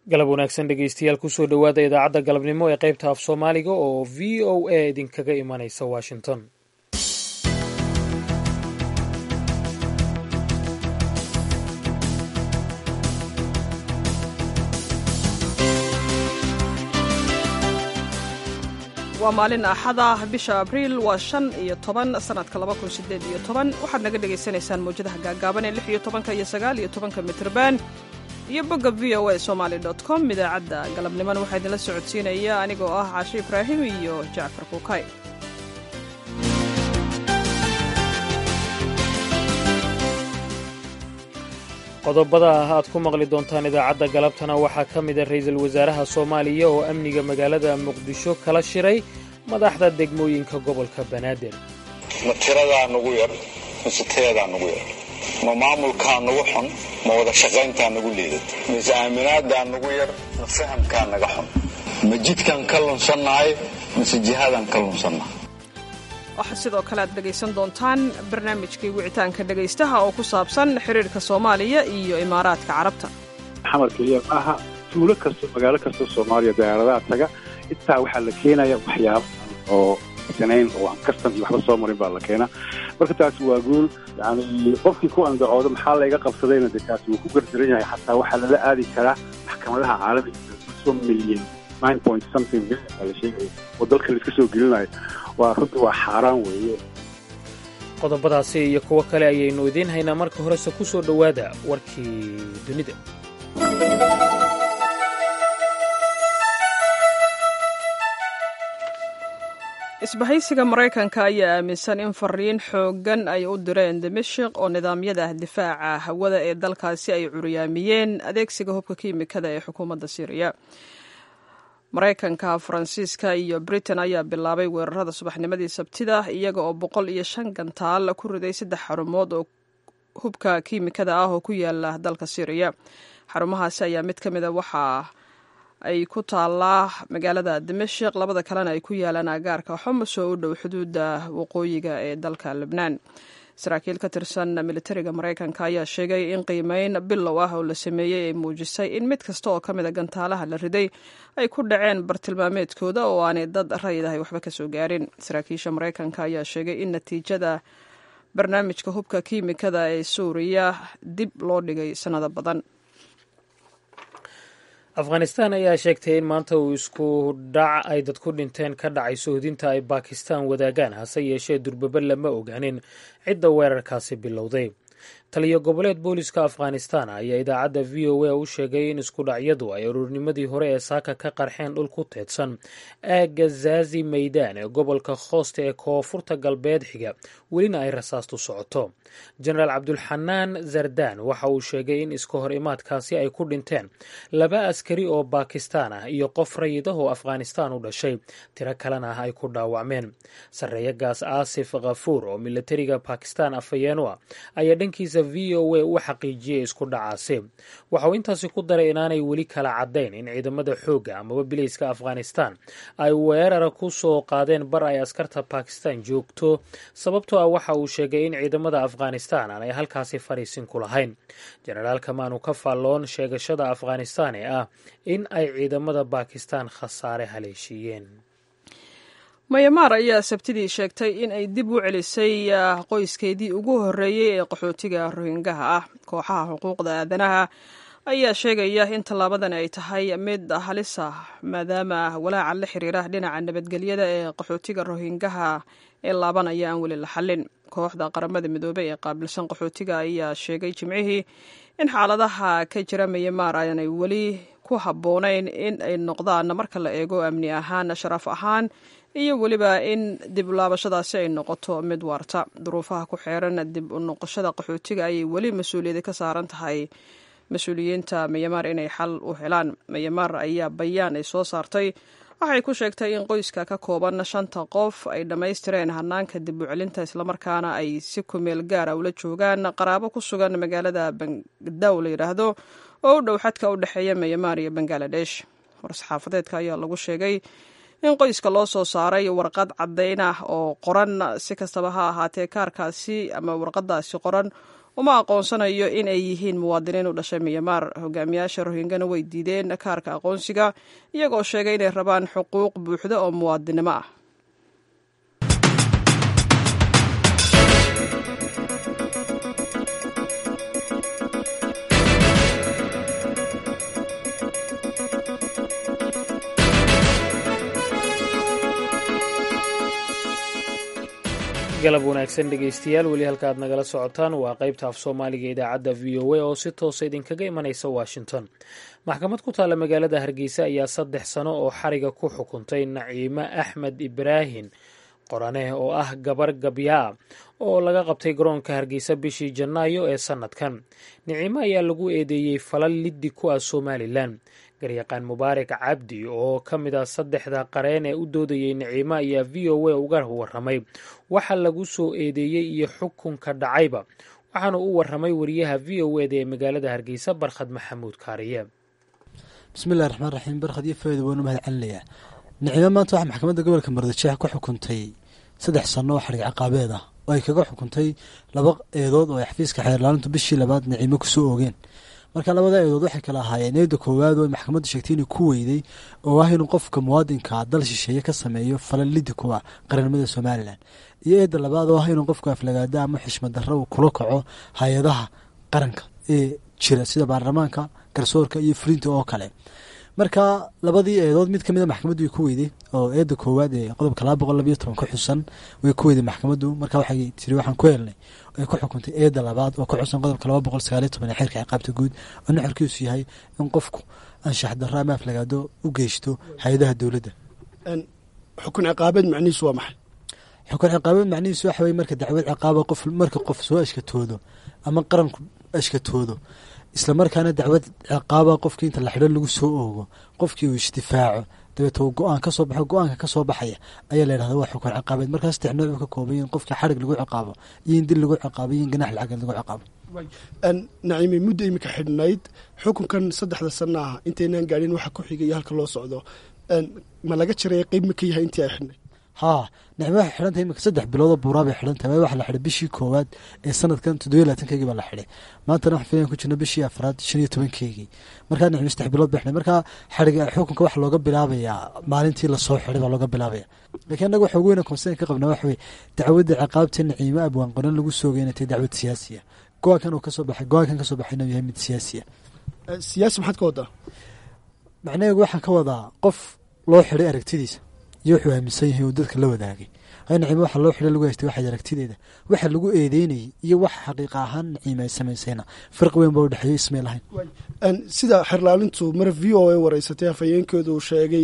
galab wanaagsan dhegeystayaal kusoo dhowaada idaacadda galabnimo ee qaybta af soomaaliga oo v o a idinkaga imanaysa washington waa maalin axada bisha abriil waa shan iyo toban sanadka laba kun sideed iyo toban waxaad naga dhagaysanaysaan mawjadaha gaagaaban ee lix iyo tobanka iyo sagaal iyo tobanka mitrban iyo bogga v o a somaali dot com idaacadda galabnimona waxaa idinla socodsiinaya anigoo ah caashe ibraahim iyo jacfar kuukay qodobada ah aad ku maqli doontaan idaacadda galabtana waxaa ka mida ra'iisul wasaaraha soomaaliya oo amniga magaalada muqdisho kala shiray madaxda degmooyinka gobolka banaadir ma tiradaa nugu yar mise tayadaa nugu yar ma maamulkaa nugu xun ma wada shaqayntaa nugu liidad mise aaminaadaa nugu yar ma fahamkaa naga xun ma jidkaan ka lunsannahay mise jihadaan ka lunsannahay waxaa sidoo kale aad dhegaysan doontaan barnaamijkii wicitaanka dhegaystaha oo ku saabsan xiriirka soomaaliya iyo imaaraadka carabta xamar keliya maaha tuulo kasto magaalo kasta soomaaliya diyaaradaha taga intaa waxaa la keenaya waxyaaba oo sanayn oo aan kastan iyo waxba soo marin baa la keenaa marka taasi waa guul yani qofkii ku andacoodo maxaa layga qabsadayna de kaasi wuu ku gardaran yahay xataa waxaa lala aadi karaa maxkamadaha caalamiga so milyan nine point something million baa la sheegaya oo dalka la iska soo gelinayo waa runtii waa xaaraan weeye qodobadaasi iyo kuwo kale ayaynu idiin haynaa marka horese ku soo dhowaada warkii dunida isbahaysiga maraykanka ayaa aaminsan in fariin xooggan ay u direen dimashik oo nidaamyada difaaca hawada ee dalkaasi ay curyaamiyeen adeegsiga hubka kiimikada ee xukuumadda syriya maraykanka faransiiska iyo britain ayaa bilaabay weerarada subaxnimadii sabtida iyaga oo boqol iyo shan gantaal ku riday saddex xarumood oo hubka kiimikada ah oo ku yaala dalka syriya xarumahaasi ayaa mid ka mida waxaa ay ku taallaa magaalada dimashik labada kalena ay ku yaalaan agaarka xomus oo u dhow xuduudda waqooyiga ee dalka lebnaan saraakiil ka tirsan militariga maraykanka ayaa sheegay in qiimeyn bilow ah oo la sameeyey ay muujisay in mid kasta oo ka mida gantaalaha la riday ay ku dhaceen bartilmaameedkooda oo aanay dad rayidahay waxba ka soo gaarin saraakiisha maraykanka ayaa sheegay in natiijada barnaamijka hubka kiimikada ee suuriya dib loo dhigay sannado badan afghanistan ayaa sheegtay in maanta uu isku dhac ay dad ku dhinteen ka dhacay sohdinta ay bakistan wadaagaan hase yeeshee durbaba lama ogaanin cidda weerarkaasi bilowday taliyo goboleed booliska afghanistan ayaa idaacadda v o a u sheegay in iskudhacyadu ay aroornimadii hore ee saaka ka qarxeen dhul ku teedsan aagga zaazi maydaan ee gobolka khoosta ee koonfurta galbeed xiga welina ay rasaastu socoto jenaraal cabdulxanaan zardaan waxa uu sheegay in iska hor imaadkaasi ay ku dhinteen laba askari oo bakistan ah iyo qof rayid ah oo afghanistan u dhashay tiro kalena ah ay ku dhaawacmeen sarreeyagaas aasif khafuur oo militariga bakistan afhayeeno ah ayaa dhankiisa v o a u xaqiijiyey isku dhacaasi waxauu intaasi ku daray inaanay weli kala caddayn in ciidamada xoogga amaba bilayska afghanistan ay weerara ku soo qaadeen bar ay askarta bakistan joogto sababtoo ah waxa uu sheegay in ciidamada afghanistan aanay halkaasi fariisin ku lahayn jenaraalka maanu ka faalloon sheegashada afghanistan ee ah in ay ciidamada bakistan khasaare haleeshiiyeen mayamaar ayaa sabtidii sheegtay in ay dib u celisay qoyskeedii ugu horreeyey ee qaxootiga rohingaha ah kooxaha xuquuqda aadanaha ayaa sheegaya in tallaabadan ay tahay mid halis ah maadaama walaaca la xiriira dhinaca nabadgelyada ee qaxootiga rohingaha ee laabanaya aan weli la xallin kooxda qaramada midoobey ee qaabilsan qaxootiga ayaa sheegay jimcihii in xaaladaha ka jira mayamaar aanay weli ku habboonayn in ay noqdaan marka la eego amni ahaan sharaf ahaan iyo weliba in dib laabashadaasi ay noqoto mid waarta duruufaha ku xeeran dib u noqoshada qaxootiga ayay weli mas-uuliyadi ka saaran tahay mas-uuliyiinta mayamaar inay xal u helaan mayamaar ayaa bayaan ay soo saartay waxay ku sheegtay in qoyska ka kooban shanta qof ay dhammaystireen hanaanka dib u celinta islamarkaana ay si kumeel gaara ula joogaan qaraabo ku sugan magaalada bangdaw la yidhaahdo oo u dhow xadka u dhexeeya mayamaar iyo bangaladesh war-saxaafadeedka ayaa lagu sheegay in qoyska loo soo saaray warqad caddayn ah oo qoran si kastaba ha ahaatee kaarkaasi ama warqadaasi qoran uma aqoonsanayo in ay yihiin muwaadiniin u dhashay miyamaar hogaamiyaasha rohingana way diideen kaarka aqoonsiga iyagoo sheegay inay rabaan xuquuq buuxda oo muwaadinimo ah galab wanaagsan dhegaystayaal weli halka aad nagala socotaan waa qaybta af soomaaliga idaacadda v o a oo si toosa idinkaga imanaysa washington maxkamad ku taalla magaalada hargeysa ayaa saddex sano oo xariga ku xukuntay naciime axmed ibraahin qorane oo ah gabar gabyaa oo laga qabtay garoonka hargeysa bishii janaayo ee sannadkan niciime ayaa lagu eedeeyey falal liddi ku ah somalilan garyaqaan mubaarak cabdi oo ka mid ah saddexda qareen ee u doodayey niciime ayaa v o a uga warramay waxa lagu soo eedeeyey iyo xukunka dhacayba waxaana u warramay wariyaha v o eda ee magaalada hargeysa barkhad maxamuud kaariye bismillahi raxmaan raxiim barkhad iyo faaida waanu mahad celinayaa nicimo maanta waxaa maxkamadda gobolka mardajeex ku xukuntay saddex sanno oo xarig caqaabeed ah oo ay kaga xukuntay laba eedood oo ay xafiiska xeerlaalintu bishii labaad nicimo kusoo oogeen marka labada eedood waxay kala ahaayeen eeda koowaad oo ay maxkamaddu sheegtay inuu ku weyday oo ah inuu qofka muwaadinkaa dal shisheeye ka sameeyo falal liddi kuwa qarannimada somalilan iyo eedda labaad oo ah inuu qofku aflagaada ama xishmad darro uu kula kaco hay-adaha qaranka ee jira sida baarlamaanka garsoorka iyo fulinta oo kale marka labadii eedood mid kamid a maxkamaddu way ku weyday oo eedda koowaad ee qodobka laba boqol labayo toban ku xusan way ku weyday maxkamaddu marka waxay tiri waxaan ku helnay ay ku xukuntay eedda labaad oo ku xusan qodobka laba boqol sagaaliyo toban ee xeerka ciqaabta guud oo nuxurkiisu yahay in qofku anshax darro ama aflagaado u geysto hay-adaha dowladda xukun ciqaabeed macnihiisu waa maxay xukun ciqaabeed macnihiisu waxa weye marka dacwad ciqaaba qof marka qof soo ashkatoodo ama qaranku ashkatoodo isla markaana dacwad ciqaaba qofkii inta la xidho lagu soo oogo qofkii uu isdifaaco dabeet uu go-aan kasoo baxo go-aanka kasoo baxaya ayaa la yidhahda waa xukun ciqaabeed markaa saddex nooc uu ka koobay in qofkii xarig lagu ciqaabo iyo in dil lagu ciqaabo iyo in ganax lacageed lagu ciqaabo naciimi muddo imika xidhnayd xukunkan saddexda sana ah intaynaan gaadhin waxa ku xigay iyo halka loo socdo ma laga jiray qeyb ma ka yahay intii ay xidhnay haa nicmo waxay xidhan tahay imika saddex biloodoo buuraa bay xidhan tahay waxa la xidhay bishii koowaad ee sanadkan toddobiyo labaatankeygii baa la xidhay maantana waxaan filayan ku jirna bishii afraad shan iyo tobankeygii markaa nicmo saddex bilood bay xidhay markaa xadhiga xukunka waxa looga bilaabayaa maalintii lasoo xidhay baa looga bilaabaya lakiin annaga waxa ugu weyna konsen ka qabnaa waxa weye dacwadda ciqaabta niciimo abwaan qoran lagu soogay inay tahay dacwad siyaasiya go-aankan uu kasoo baxay go-aankan kasoo baxay inuu yahay mid siyaasiya siyaasi maxaad ka wadaa macnaheegu waxaan ka wadaa qof loo xidhay aragtidiisa iyo wuxuu aaminsan yahay uu dadka la wadaagay nacimo waxa loo xidhay lagu haystay waxayd aragtideeda waxa lagu eedeynayay iyo waxa xaqiiqa ahaan naciima ay samaysayna farqi weyn baa u dhexeeyo ismay lahayn sida xerlaalintu mar v o a wareysatay afhayeenkeedu uu sheegay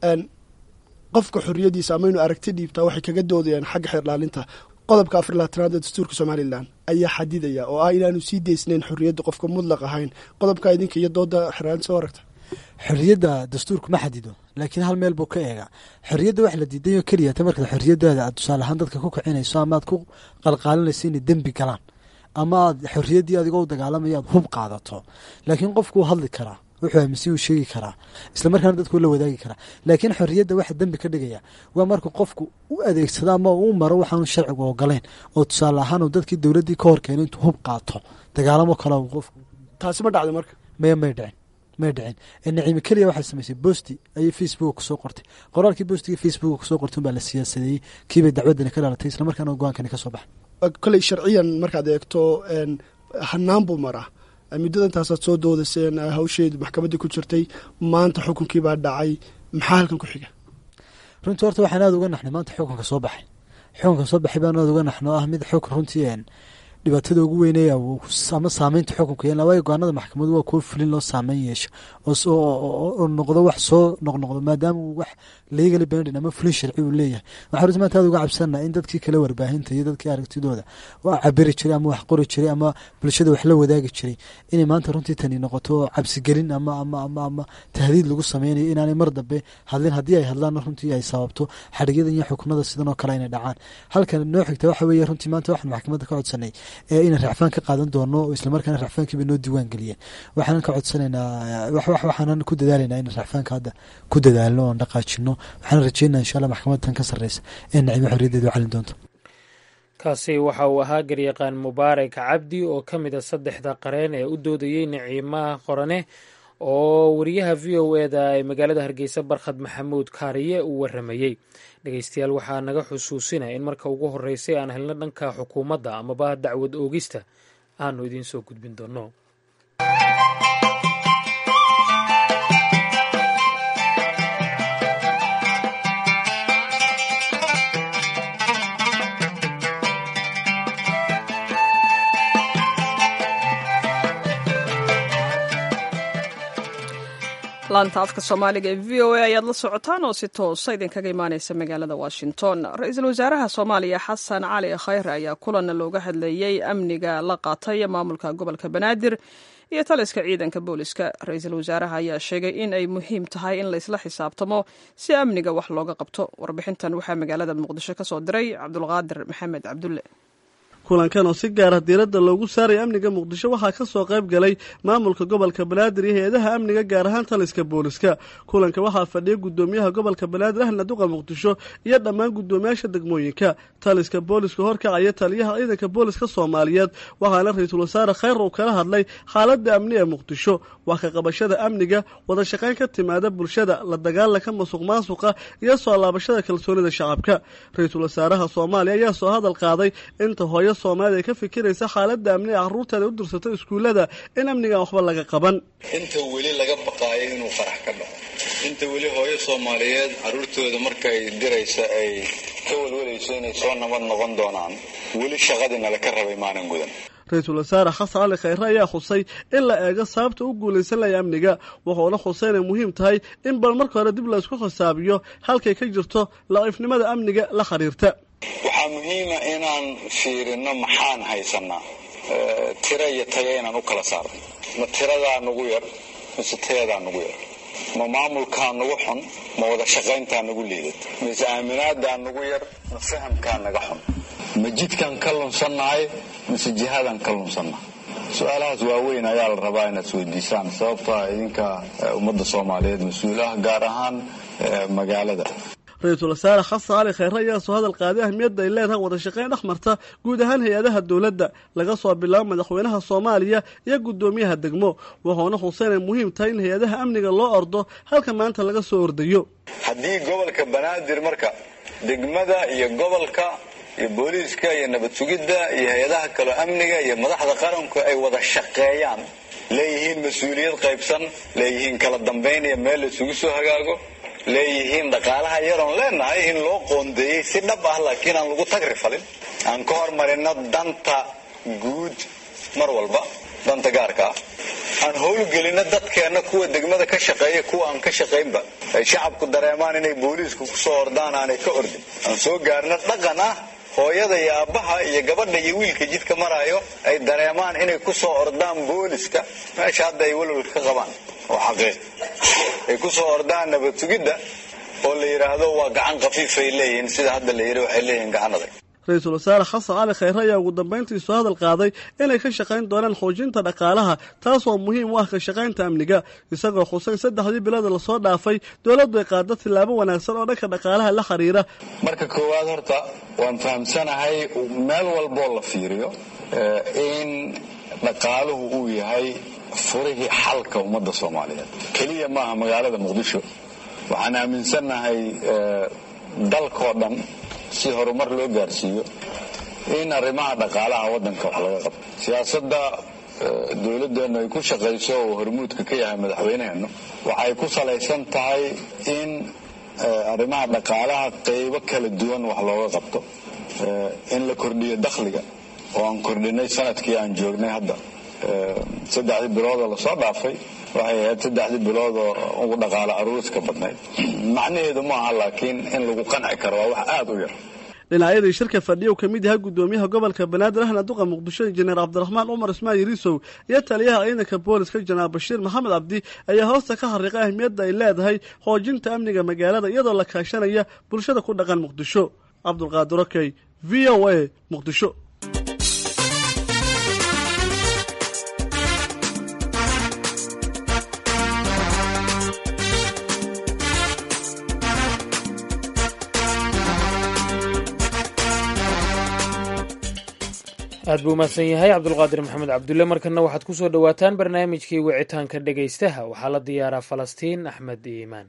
qofka xoriyadiisa ama inuu aragti dhiibtaa waxay kaga doodayaan xagga xeerlaalinta qodobka afar labaatanaad ee dastuurka somalilan ayaa xadidaya oo ah inaanu sii deysnayn xorriyadda qofka mudlaq ahayn qodobka idinka iyo dooda xerlaalinta soo aragta xorriyadda dastuurku ma xadido laakiin hal meel buu ka eegaa xorriyadda wax la diidayo keliya ta markaad xorriyadaada aad tusaale ahaan dadka ku kicinayso ama aad ku qalqaalinayso inay dembi galaan ama aad xorriyaddii adigoo u dagaalamaya aad hub qaadato laakiin qofkuu hadli karaa wuxuu aaminsan uu sheegi karaa isla markaana dadku la wadaagi karaa laakiin xorriyadda waxa dembi ka dhigaya waa markuu qofku u adeegsado ama uu maro waxaanu sharcigu ogolayn oo tusaale ahaan uu dadkii dowladdii ka hor keenay intuu hub qaato dagaalamo kale qofku taasi ma dhacday marka maya may dhicin may dhicin naciime keliya waxay samaysay bosti ayay facebook kusoo qortay qoraalkii bostiga facebook kusoo qortay unbaa la siyaasadeeyey kiibay dacwaddani ka dhalatay isla markaana go-aankani ka soo baxay koley sharciyan markaad eegto hanaan buu maraa muddada intaasaad soo doodaseen hawsheedu maxkamadda ku jirtay maanta xukunkiibaa dhacay maxaa halkan ku xiga runtii horta waxaan aada uga naxnay maanta xukunka soo baxay xukunka soo baxay baan aada uga naxno ah mid xukun runtii dhibaatada ugu weynaya ama saameynta xukunka yeelna waayo go-aanada maxkamadu waa kuwo fulin loo saameyn yeesho oo noqdo wax soo noqnoqdo maadaama uu wax legally binding ama fulin sharci uu leeyahay waxaa runtii maanta aada uga cabsanaa in dadkii kale warbaahinta iyo dadkii aragtidooda waa cabiri jiray ama wax qori jiray ama bulshada wax la wadaagi jiray inay maanta runtii tani noqoto cabsigelin ama ama ama ama tahdiid lagu sameynayo inaanay mar dambe hadlin haddii ay hadlaanna runtii ay sababto xadhigyadan iyo xukunada sidan oo kale inay dhacaan halkan noo xigta waxa weeye runtii maanta waxaan maxkamadda ka codsanay ee inaan racfaan ka qaadan doono oo islamarkaana racfaankiiba noo diiwaan geliyeen waxaanan ka codsanaynaa waxaanan ku dadaalaynaa inaan racfaanka hadda ku dadaalno oon dhaqaajino waxaan rajeynaa insha allah maxkamadda tan ka sarreysa ee nacimo xorriyaddeedu calin doonto kaasi waxa uu ahaa garyaqaan mubaarak cabdi oo ka mid a saddexda qareen ee u doodayey niciimaha qorane oo wariyaha v o eda ee magaalada hargeysa barkhad maxamuud kaariye uu waramayey dhegeystayaal waxaa naga xusuusinaya in marka ugu horeysay aan helno dhanka xukuumadda amaba dacwad oogista aanu idiin soo gudbin doono laanta afka soomaaliga ee v o a ayaad la socotaan oo si toosa idinkaga imaaneysa magaalada washington ra-iisul wasaaraha soomaaliya xasan cali khayre ayaa kulan looga hadlayey amniga la qaatay maamulka gobolka banaadir iyo taliska ciidanka booliska ra-iisul wasaaraha ayaa sheegay in ay muhiim tahay in laysla xisaabtamo si amniga wax looga qabto warbixintan waxaa magaalada muqdisho ka soo diray cabdulqaadir maxamed cabdulle kulankan oo si gaara diiradda loogu saaraya amniga muqdisho waxaa ka soo qayb galay maamulka gobolka banaadir iyo hay-adaha amniga gaar ahaan taliska booliska kulanka waxaa fadhiya guddoomiyaha gobolka banaadir ahna duqa muqdisho iyo dhammaan guddoomiyaasha degmooyinka taliska booliska horkacaya taliyaha ciidanka booliska soomaaliyeed waxaana ra-iisul wasaare khayr uu kala hadlay xaaladda amni ee muqdisho wax ka qabashada amniga wada shaqayn ka timaada bulshada la dagaalanka masuq maasuqa iyo soo laabashada kalsoonida shacabka ra-iisul wasaaraha soomaaliya ayaa soo hadal qaaday inta hooyo soomaalida ay ka fikiraysa xaaladda amni ee carruurteeda u dirsato iskuullada in amnigan waxba laga qaban inta weli laga baqaayo inuu farax ka dhaco inta weli hooyo soomaaliyeed carruurtooda markay diraysa ay ka walwalayso inay soo nabad noqon doonaan weli shaqadii nala ka rabay maalin gudan ra-iisul wasaare xasan cali khayre ayaa xusay in la eego sababta u guulaysan laya amniga wuxuuna xusay inay muhiim tahay in bal marka hore dib laysku xisaabiyo halkay ka jirto laciifnimada amniga la xiriirta waxaa muhiima inaan fiirino maxaan haysanaa tira iyo taga inaan u kala saarno ma tiradaa nugu yar mise tayadaa nugu yar ma maamulkaa nugu xun ma wada shaqayntaa nugu liidad mise aaminaadaa nugu yar ma fahamkaa naga xun ma jidkaan ka lunsannahay mise jihadaan ka lunsannahay su-aalahaas waaweyn ayaa la rabaa inaad isweydiisaan sababto ah idinka ummadda soomaaliyeed mas-uul ah gaar ahaan magaalada ra-iisul wasaare xasan cali khayre ayaa soo hadal qaaday ahmiyadda ay leedahay wada shaqayn dhex marta guud ahaan hay-adaha dowladda laga soo bilaabo madaxweynaha soomaaliya iyo guddoomiyaha degmo wuxuuna xusay inay muhiim tahay in hay-adaha amniga loo ordo halka maanta laga soo ordayo haddii gobolka banaadir marka degmada iyo gobolka iyo booliiska iyo nabad sugidda iyo hay-adaha kaloo amniga iyo madaxda qaranku ay wada shaqeeyaan leeyihiin mas-uuliyad qaybsan leeyihiin kala dambayn iyo meel la isugu soo hagaago leeyihiin dhaqaalaha yaroon leenahay in loo qoondeeyey si dhab ah laakiin aan lagu tagri falin aan ka hormarino danta guud mar walba danta gaarka ah aan howlgelino dadkeenna kuwa degmada ka shaqeeya kuwa aan ka shaqaynba ay shacabku dareemaan inay booliisku kusoo ordaan aanay ka ordin aan soo gaarno dhaqan ah hooyada iyo aabbaha iyo gabadha iyo wiilka jidka maraayo ay dareemaan inay kusoo ordaan booliska meesha hadda ay walwalka ka qabaan oo xaqiiq ay kusoo ordaan nabad sugidda oo la yidhaahdo waa gacan khafiifay leeyihiin sida hadda la yidhi waxay leeyihiin gacan adag ra-iisul wasaare xasan cali khayre ayaa ugu dambayntii soo hadal qaaday inay ka shaqayn doonaan xoojinta dhaqaalaha taasoo muhiim u ah ka shaqaynta amniga isagoo xusay saddexdii bilooda lasoo dhaafay dowladdu ay qaado tillaabo wanaagsan oo dhanka dhaqaalaha la xiriira marka koowaad horta waan fahamsanahay meel walboo la fiiriyo in dhaqaaluhu uu yahay furihii xalka ummadda soomaaliyeed keliya maaha magaalada muqdisho waxaan aaminsannahay dalkoo dhan si horumar loo gaarsiiyo in arrimaha dhaqaalaha waddanka wax laga qabto siyaasadda dowladdeennu ay ku shaqayso oo hormuudka ka yahay madaxweyneheennu waxay ku salaysan tahay in arrimaha dhaqaalaha qaybo kala duwan wax looga qabto in la kordhiyo dakhliga oo aan kordhinay sanadkii aan joognay hadda saddexdii biloodoo lasoo dhaafay waxay ahayd saddexdii biloodoo ugu dhaqaalo aruuska badnayd macnaheedu maaha laakiin in lagu qanci karo waa wax aada u yar dhinacyadii shirka fadhiya uu ka mid yahay guddoomiyaha gobolka banaadir ahna duqa muqdisho injineer cabdiraxmaan cumar ismaan yariisow iyo taliyaha ciidanka booliska janaal bashiir maxamed cabdi ayaa hoosta ka xariiqay ahmiyadda ay leedahay xoojinta amniga magaalada iyadoo la kaashanaya bulshada ku dhaqan muqdisho cabdulqaadir okey v o a muqdisho aad buu umahadsan yahay cabdulqaadir maxamed cabdulle markana waxaad ku soo dhowaataan barnaamijkii wicitaanka dhegaystaha waxaa la diyaaraa falastiin axmed iimaan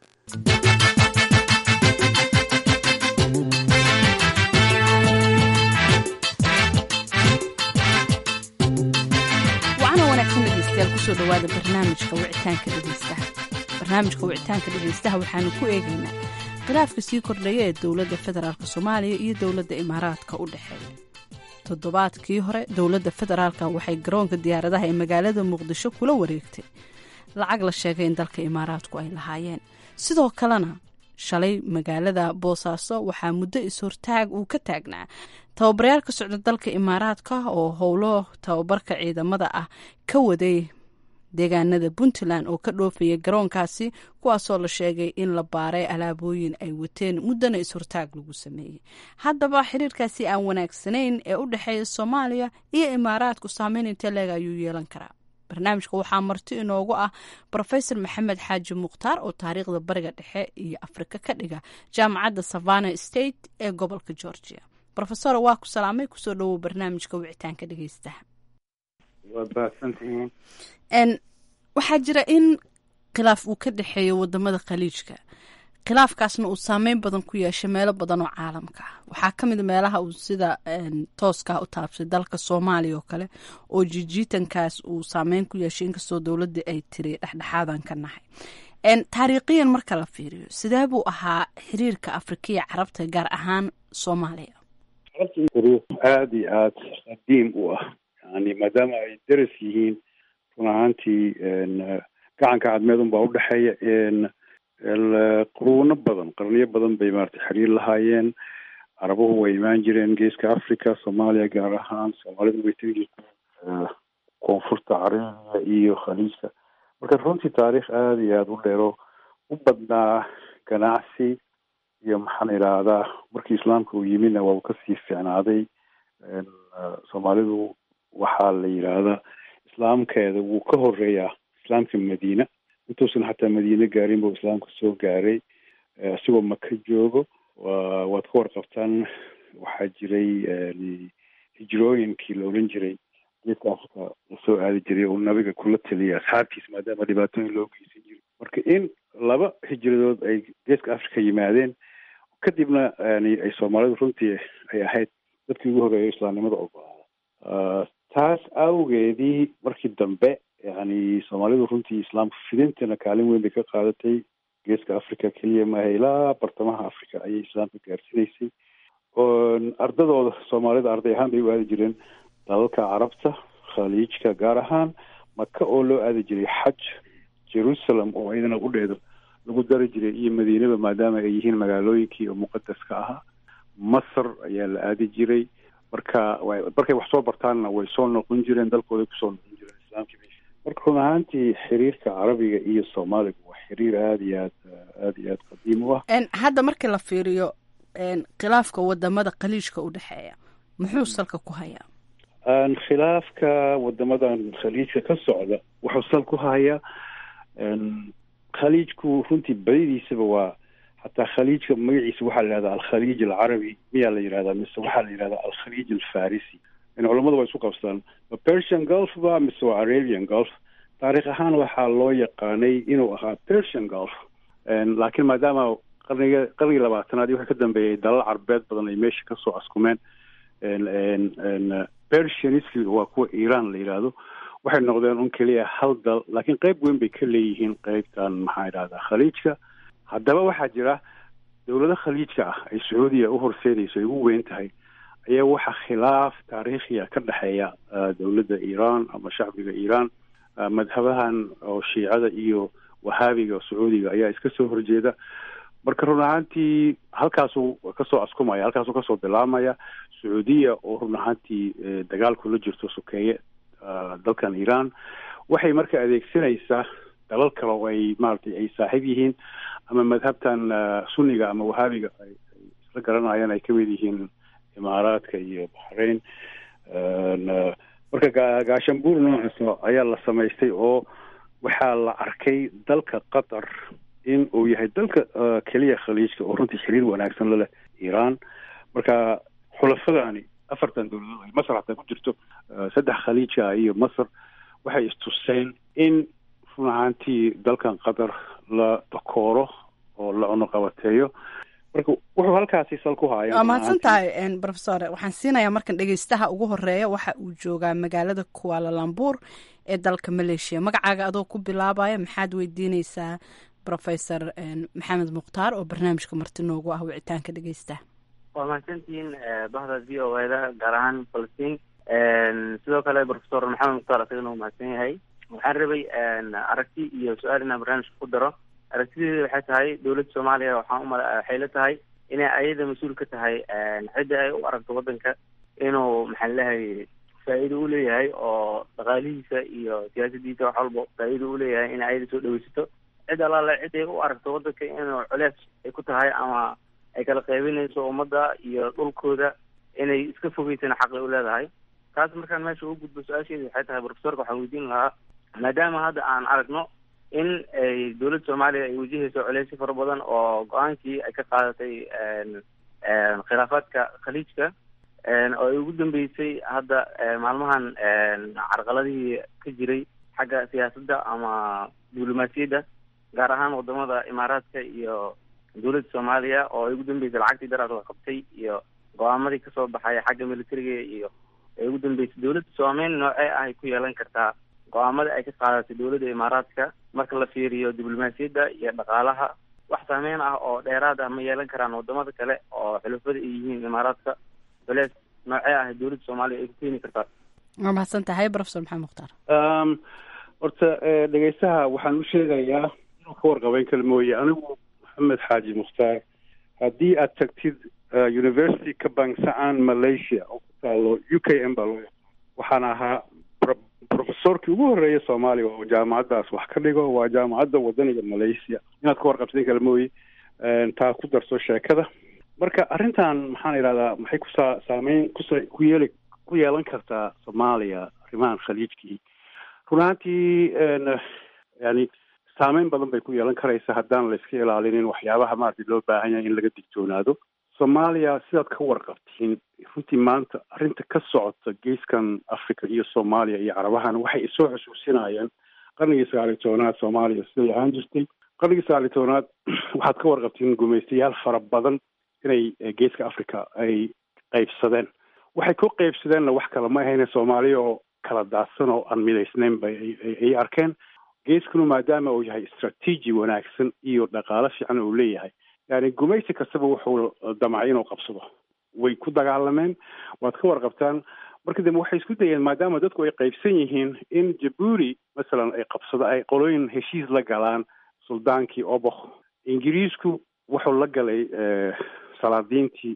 wacana wanaagsan dhegeystayaal kusoo dhowaada barnaamijka wicitaanka dhegeystaha barnaamijka wicitaanka dhegeystaha waxaanu ku eegaynaa khilaafka sii kordhaya ee dowladda federaalk soomaaliya iyo dowladda imaaraadka u dhexeeya toddobaadkii hore dowladda federaalka waxay garoonka diyaaradaha ee magaalada muqdisho kula wareegtay lacag la sheegay in dalka imaaraadku ay lahaayeen sidoo kalena shalay magaalada boosaaso waxaa muddo is-hortaag uu ka taagnaa tababarayaal ka socda dalka imaaraadka oo howlo tababarka ciidamada ah ka waday deegaanada puntland oo ka dhoofaya garoonkaasi kuwaasoo la sheegay in la baaray alaabooyin ay wateen muddana is-hortaag lagu sameeyey haddaba xiriirkaasi aan wanaagsanayn ee u dhexeeya soomaaliya iyo imaaraadku saameyn intee leeg ayuu yeelan karaa barnaamijka waxaa marti inoogu ah rofesor maxamed xaaji mukhtaar oo taariikhda bariga dhexe iyo afrika ka dhiga jaamacadda savana state ee gobolka georgia rofesor waa ku salaamay kusoo dhowow barnaamijka wicitaanka dhegeystaha waxaa jira in khilaaf uu ka dhexeeyo wadamada khaliijka khilaafkaasna uu saameyn badan ku yeeshay meelo badan oo caalamka ah waxaa ka mid meelaha uu sida tooskaa u taabsay dalka soomaaliya oo kale oo jijiitankaas uu saameyn ku yeeshay inkastoo dowladda ay tiri dhexdhexaadan ka nahay taariikhiyan marka la fiiriyo sidee buu ahaa xiriirka afrikiya carabta gaar ahaan soomaaliya aada iyo aada qadiim u ah yani maadaama ay daras yihiin run ahaantii gacanka cadmeed unbaa udhexeeya quruuno badan qarniyo badan bay maarata xiriir lahaayeen carabuhu way imaan jireen geeska africa soomaaliya gaar ahaan soomaalidu way tegi jirteen koonfurta carabiga iyo khaliijka marka runtii taariikh aada iyo aada u dheero u badnaa ganacsi iyo maxaan idhaahdaa markii islaamka uu yimidna waa uu kasii fiicnaaday soomaalidu waxaa la yidhaahdaa islaamkeeda wuu ka horeeyaa islaamka madiina intuusan xataa madiine gaarin buu islaamka soo gaaray isigoo maka joogo waad ka warqabtaan waxaa jiray hijrooyinkii la odhan jiray geedka africa lasoo aadi jiray oo nabiga kula taliyay asxaabtiisa maadaama dhibaatooyin loo geysan jiray marka in laba hijradood ay geeska africa yimaadeen kadibna yani ay soomaalidu runtii ay ahayd dadkii ugu horeeya islaamnimada ogolaada taas awgeedii markii dambe yani soomaalidu runtii islaamka fidintana kaalin weyn bay ka qaadatay geeska africa keliya maaha ilaa bartamaha africa ayay islaamka gaarsiinaysay ardadooda soomaalida arday ahaan bay u aadi jireen dalalka carabta khaliijka gaar ahaan maka oo loo aadi jiray xaj jerusalem oo iyadana udheedo lagu dari jiray iyo madiinaba maadaama ay yihiin magaalooyinkii oo muqadaska ahaa masar ayaa la aadi jiray marka markay wax soo bartaanna way soo noqon jireen dalkooday kusoo noqon jireen islaamkii marka run ahaantii xiriirka carabiga iyo soomaaliga waa xiriir aada iyo aad aada iyo aada qadiim u ah hadda markii la fiiriyo khilaafka wadamada khaliijka u dhexeeya muxuu salka ku hayaa khilaafka wadamadan khaliijka ka socda wuxuu sal ku hayaa khaliijku runtii badidiisaba waa xataa khaliijka magaciisa waxaa la yihahdaa alkhaliij alcarabi miyaa la yihahdaa mise waxaa la yihahdaa alkhaliij alfarisi in culamadu waa isu qabstaan ma persian gulf ba mise waa arabian gulf taarikh ahaan waxaa loo yaqaanay inuu ahaa persian gulf laakiin maadaama qarniga qarnigii labaatanaad iyo wixii ka dambeeyay dalal carbeed badan ay meesha kasoo askumeen persianiski waa kuwa iran la yidhaahdo waxay noqdeen un keliya hal dal laakiin qeyb weyn bay ka leeyihiin qeybtan maxaa idhahdaa khaliijka haddaba waxaa jira dowlado khaliijka ah ay sacuudiya u horseedayso ay ugu weyn tahay ayaa waxaa khilaaf taariikhiya ka dhexeeya dowladda iran ama shacbiga iran madhabahan oo shiicada iyo wahaabiga sacuudiga ayaa iska soo horjeeda marka run ahaantii halkaasuu kasoo askumaya halkaasuu kasoo bilaabmaya sacuudiya oo run ahaantii dagaal kula jirto sokeeye dalkan iran waxay marka adeegsanaysaa dalal kale oo ay maaragtay ay saaxiib yihiin ama madhabtan sunniga ama wahaabiga ay isla garanayaan ay kamid yihiin imaaraadka iyo baxrain marka gaashambuur noocaas ayaa la samaystay oo waxaa la arkay dalka qatar in uu yahay dalka keliya khaliijka oo runtii xiriir wanaagsan la leh iran marka xulafadani afartan dowladood ay masar hataa ku jirto saddex khaliija iyo masar waxay istuseen in run ahaantii dalkan qatar la dakooro oo la cunuqabateeyo marka wuxuu halkaasi sal ku haaya waa mahadsan tahay profesor waxaan siinayaa markan dhegeystaha ugu horeeya waxa uu joogaa magaalada kualalambuur ee dalka maleeshiya magacaaga adoo ku bilaabaya maxaad weydiineysaa professor maxamed mukhtaar oo barnaamijka marti noogu ah wicitaanka dhegeystaha waa mahadsantihiin bahda v o eda gaar ahaan falastiin sidoo kale professor maxamed mukhtaar isagana uu mahadsan yahay waxaan rabay aragti iyo su-aal inaan barnaamijka ku daro aragtideeda waxay tahay dowladda soomaaliya waxaan umala waxay la tahay inay ayada mas-uul ka tahay cidda ay u aragto waddanka inuu maxaan leeyahay faa-iido u leeyahay oo dhaqaalihiisa iyo siyaasadiisa wax walba faa-iido u leeyahay inay ayada soo dhaweysato cid allaale cid ay u aragto waddanka inuu culees ay ku tahay ama ay kala qaybinayso ummadda iyo dhulkooda inay iska fogeysana xaqi u leedahay taas markaan meesha u gudbo su-aasheeda waxay tahay profesorka waxaan weydiin lahaa maadaama hadda aan aragno in ay dowladda soomaaliya ay wajahayso culeysyo fara badan oo go-aankii ay ka qaadatay khilaafaadka khaliijka oo ay ugu dambeysay hadda maalmahan carqaladihii ka jiray xagga siyaasadda ama diblomaasiyadda gaar ahaan wadamada imaaraadka iyo dowladda soomaaliya oo ay ugu dambeysay lacagtii daraad la qabtay iyo go-aamadii kasoo baxay xagga militariga iyo ay ugu dambeysay dowladda soomeyn noocee ah ay ku yeelan kartaa go-aamada ay ka qaadatay dowladda imaaraadka marka la fiiriyo diblomaasiyadda iyo dhaqaalaha wax saameyn ah oo dheeraad ah ma yeelan karaan wadamada kale oo xulafada ay yihiin imaaraadka culees noocee ah dowladda soomaaliya ay ku keeni kartaa waa mahadsan tahay professor maxamed mukhtaar horta dhegeystaha waxaan u sheegayaa inuu ka warqabeyn kara mooye anigu maxamed xaaji mukhtaar haddii aad tagtid university ka bangsacaan malaysia oo ku taalo u k m baa loo yaqaan waxaan ahaa professorkii ugu horreeya soomaaliya oo jaamacaddaas wax ka dhigo waa jaamacadda wadaniga malaysia inaad ka warqabsayn kala mooye taa ku darso sheekada marka arrintan maxaan idhahdaa maxay kusaa saameyn kusa ku yeeli ku yeelan kartaa soomaaliya arrimahan khaliijkii run ahaantii yani saameyn badan bay ku yeelan karaysa haddaan la iska ilaalinin waxyaabaha maaragtay loo baahan yahay in laga digtoonaado soomaaliya sidaad ka warqabtiin runtii maanta arrinta ka socota geeskan africa iyo soomaaliya iyo carabahan waxay isoo xusuusinayaan qarnigii sagaaliyo tobanaad soomaaliya siday ahaan jirtay qarnigii sagaaliyo tobanaad waxaad ka warqabtiin gumaystayaal fara badan inay geeska africa ay qaybsadeen waxay ku qaybsadeenna wax kale ma ahayne soomaaliya oo kala daadsan oo aan midaysnayn bay ay arkeen geeskanu maadaama uu yahay istraatiiji wanaagsan iyo dhaqaalo fiican uu leeyahay yani gumaysi kastaba wuxuu damcay inuu qabsado way ku dagaalameen waad ka warqabtaan marka dambe waxay isku dayeen maadaama dadku ay qaybsan yihiin in jabuuti masalan ay qabsado ay qolooyin heshiis la galaan suldaankii obok ingiriisku wuxuu la galay salaadiintii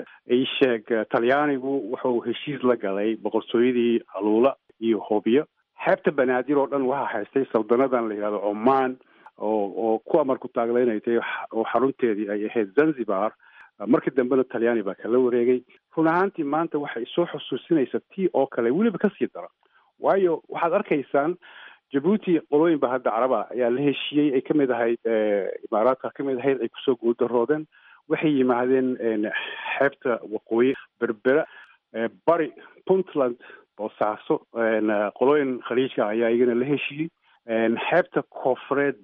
isheeg talyaanigu wuxuu heshiis la galay boqortooyadii aluula iyo hobyo xeebta banaadir oo dhan waxaa haystay saldanadan la yidhahdo oman oo oo ku amar ku taaglaynay tahay oo xarunteedii ay ahayd zanzibar markii dambena talyaani baa kala wareegay run ahaantii maanta waxay soo xusuusinaysa tii oo kale weliba kasii dara waayo waxaad arkaysaan jabuuti qolooyin ba hadda caraba ayaa la heshiiyey ay kamid ahayd imaaraadka kamid ahayd ay kusoo guuldaroodeen waxay yimaadeen xeebta waqooyi berbera bari puntland boosaaso qolooyin khaliijka ayaa iyagana la heshiiyey xeebta koofureed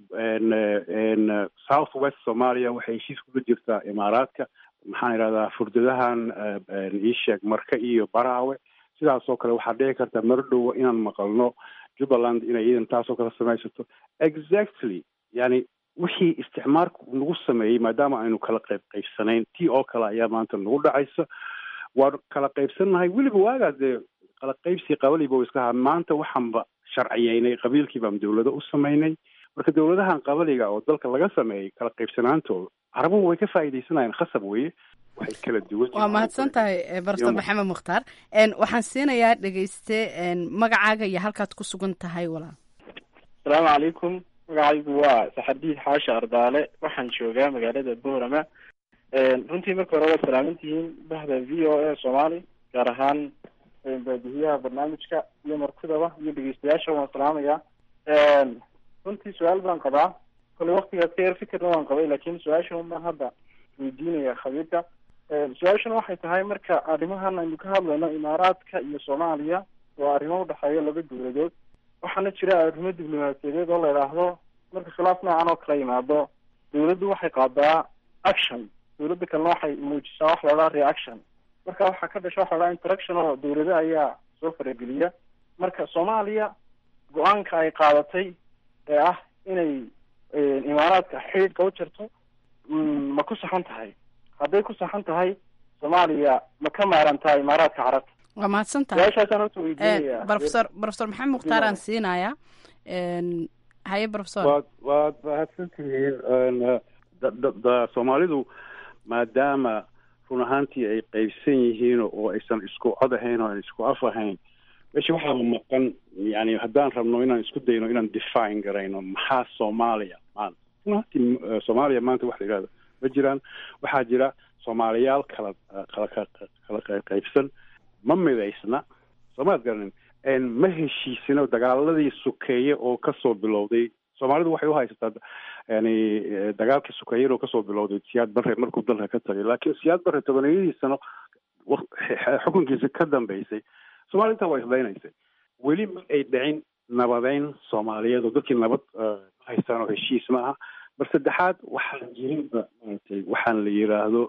south west somalia waxay heshiis kula jirtaa imaaraadka maxaan idhahdaa furdadahan iisheeg marka iyo baraawe sidaas oo kale waxaa dhici karta marodhowa inaan maqalno jubbaland inay iidan taasoo kale samaysato exactly yani wixii isticmaalku nagu sameeyey maadaama aynu kala qayb qaybsanayn tii oo kale ayaa maanta nagu dhacaysa waan kala qaybsannahay weliba waagaa dee kala qaybsi qabaliba u iska ahaa maanta waxaanba sharciyeynay qabiilkii baan dawlado u samaynay marka dawladahan qabaliga oo dalka laga sameeyey kala qaybsanaantooda carabuhu way ka faa'iidaysanayaan khasab weye waxay kala duwan waa mahadsan tahay bartor maxamed mukhtaar waxaan siinayaa dhegeyste magacaaga iyo halkaad ku sugan tahay walaal asalaamu calaykum magacaygu waa saxardiid xaashi ardaale waxaan joogaa magaalada boorama runtii marka hore waad salaamantihiin bahda v o a soomaali gaar ahaan baadihiyaha barnaamijka iyo martidaba iyo dhegeystayaasha waan salaamayaa runtii su-aal baan qabaa kolley waktigaas ka yar fikirna waan qabay laakin su-aasha unbaan hadda weydiinaya khabiirka su-aashana waxay tahay marka arrimahan aynu ka hadlayno imaaraadka iyo soomaaliya waa arrimo udhexeeya laba dowladood waxaana jira arrimo diblomaasiyadeed oo la idhaahdo marka khilaaf noocan oo kala yimaado dowladdu waxay qaadaa action dowladda kalena waxay muujisaa wax la idhaha reaction marka waxaa ka dhasha waxa la dhaha interaction oo dowlado ayaa soo farageliya marka soomaaliya go-aanka ay qaadatay ee ah inay imaaraadka xidhiidhka u jarto ma ku saxan tahay hadday ku saxan tahay soomaaliya ma ka maarantaa imaaraadka carabta waa mahadsan tahay su-aashaasaan horta weydiinaya profesor profesor maxamed mukhtaar aan siinayaa haye profesor waad waad mahadsan tihiin soomaalidu maadaama run ahaantii ay qaybsan yihiin oo aysan isku cod ahayn oo aan isku af ahayn meesha waxaa maqan yani haddaan rabno inaan isku dayno inaan define garayno maxaa soomaaliya maanta run ahaantii soomaaliya maanta wax la yihahdo ma jiraan waxaa jira soomaaliyaal kala kala kala qaybsan ma midaysna soomaad garanin ma heshiisino dagaaladii sukeeye oo kasoo bilowday soomaalidu waxay uhaysataa yani dagaalkii sukeeyada oo kasoo bilowday siyaad barre markuu dalka ka tagay laakiin siyaad barre tobaniyadii sano xukunkiisa ka dambeysay soomaliya intaa waa islaynaysay weli ma ay dhicin nabadeyn soomaaliyeed oo dadkii nabad ma haystaan oo heshiis ma aha mar saddexaad waxaan jirinba maaragtay waxaan la yiraahdo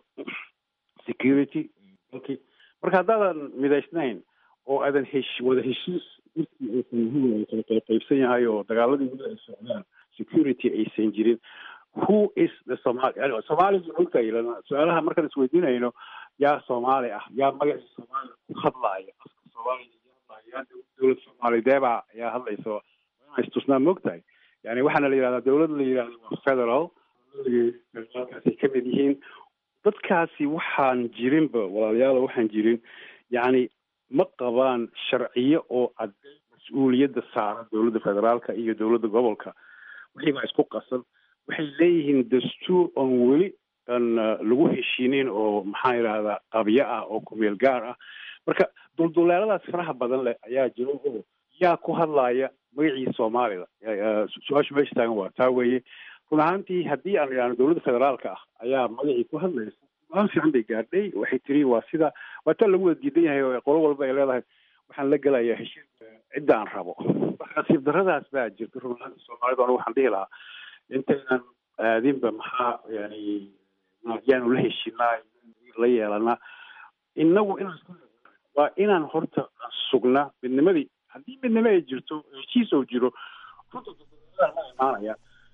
security dalkii marka haddaadan midaysnayn oo aadan hesh wada heshiis dadkii aysan kala qaybsan yahay oo dagaaladii weli ay socdaan security aysan jirin who is the somali yani soomaaliga ogtahay su-aalaha markaan isweydiinayno yaa soomaali ah yaa magacii soomaaliya ku hadlaaya afka soomaaliya yaa hadlaaya yaa dowlad soomaalideebaa ayaa hadlayso inaan istusnaa moogtahay yani waxaana la yihahdaa dowlad la yihahdo waa federal federaalkaasay ka mid yihiin dadkaasi waxaan jirinba walaalayaal waxaan jirin yacni ma qabaan sharciyo oo cadday mas-uuliyadda saaran dowladda federaalka iyo dowladda gobolka wixii baa isku qasan waxay leeyihiin dastuur oon weli aan lagu heshiinin oo maxaa yidhahdaa qabyo ah oo kumeel gaar ah marka dulduleeladaas faraha badan leh ayaa jiro oo yaa ku hadlaaya magacii soomaalida su-aashu meesha taagan waa taa weeye run ahaantii haddii aan idhahno dowladda federaalka ah ayaa magacii ku hadlaysa aan fiican bay gaadhay waxay tiri waa sida waa taa lagu wada diidan yahay oo qolo walba ay leedahay waxaan la gelayaa heshiis cidda aan rabo nasiib daradaas baa jirta run ahaantii soomaalida anigu waxaan dhihi lahaa intaynan aadinba maxaa yani yaanu la heshinaa la yeelanaa inagu inaan waa inaan horta sugnaa midnimadii haddii midnimo ay jirto heshiis oo jiro runta ma imaanaya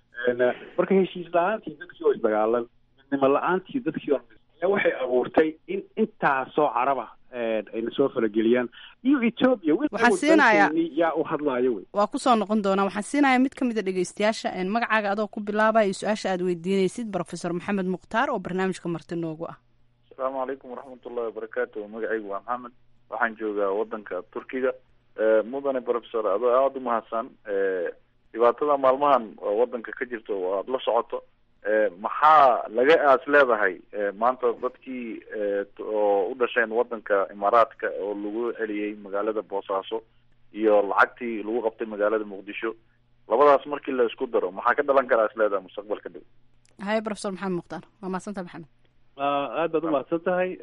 marka heshiis la-aantii dadkii oo isdagaalan midnimo la-aantii dadkii oo ayaa waxay abuurtay in intaasoo caraba ayna soo farageliyaan iyo ethoobia Waxaan siinayaa- yaa u hadlaayo wey waa kusoo noqon doonaa waxaan siinayaa mid ka mid a dhegeystayaasha een, magacaaga adoo ku bilaabaya su-aasha aad weydiinaysid profesor maxamed mukhtaar oo barnaamijka marti noogu ah asalaamu calaykum waraxmatullahi wabarakaatu magacaygu waa maxamed waxaan joogaa wadanka turkiga Eh, mudane professor adoo aada u mahadsan Eh, dhibaatada maalmahan oo wadanka ka jirto oo aada la socoto Eh, maxaa laga aas leedahay Eh, maanta dadkii eh, t- oo u dhasheen wadanka imaaraadka oo lagu celiyey magaalada boosaaso iyo lacagtii lagu qabtay magaalada muqdisho labadaas markii la isku daro maxaa ka dhalan karaa is leedahay mustaqbalka dhow haye profesor maxamed mukhtaar waa mahadsanta maxamed aad baad umahadsan tahay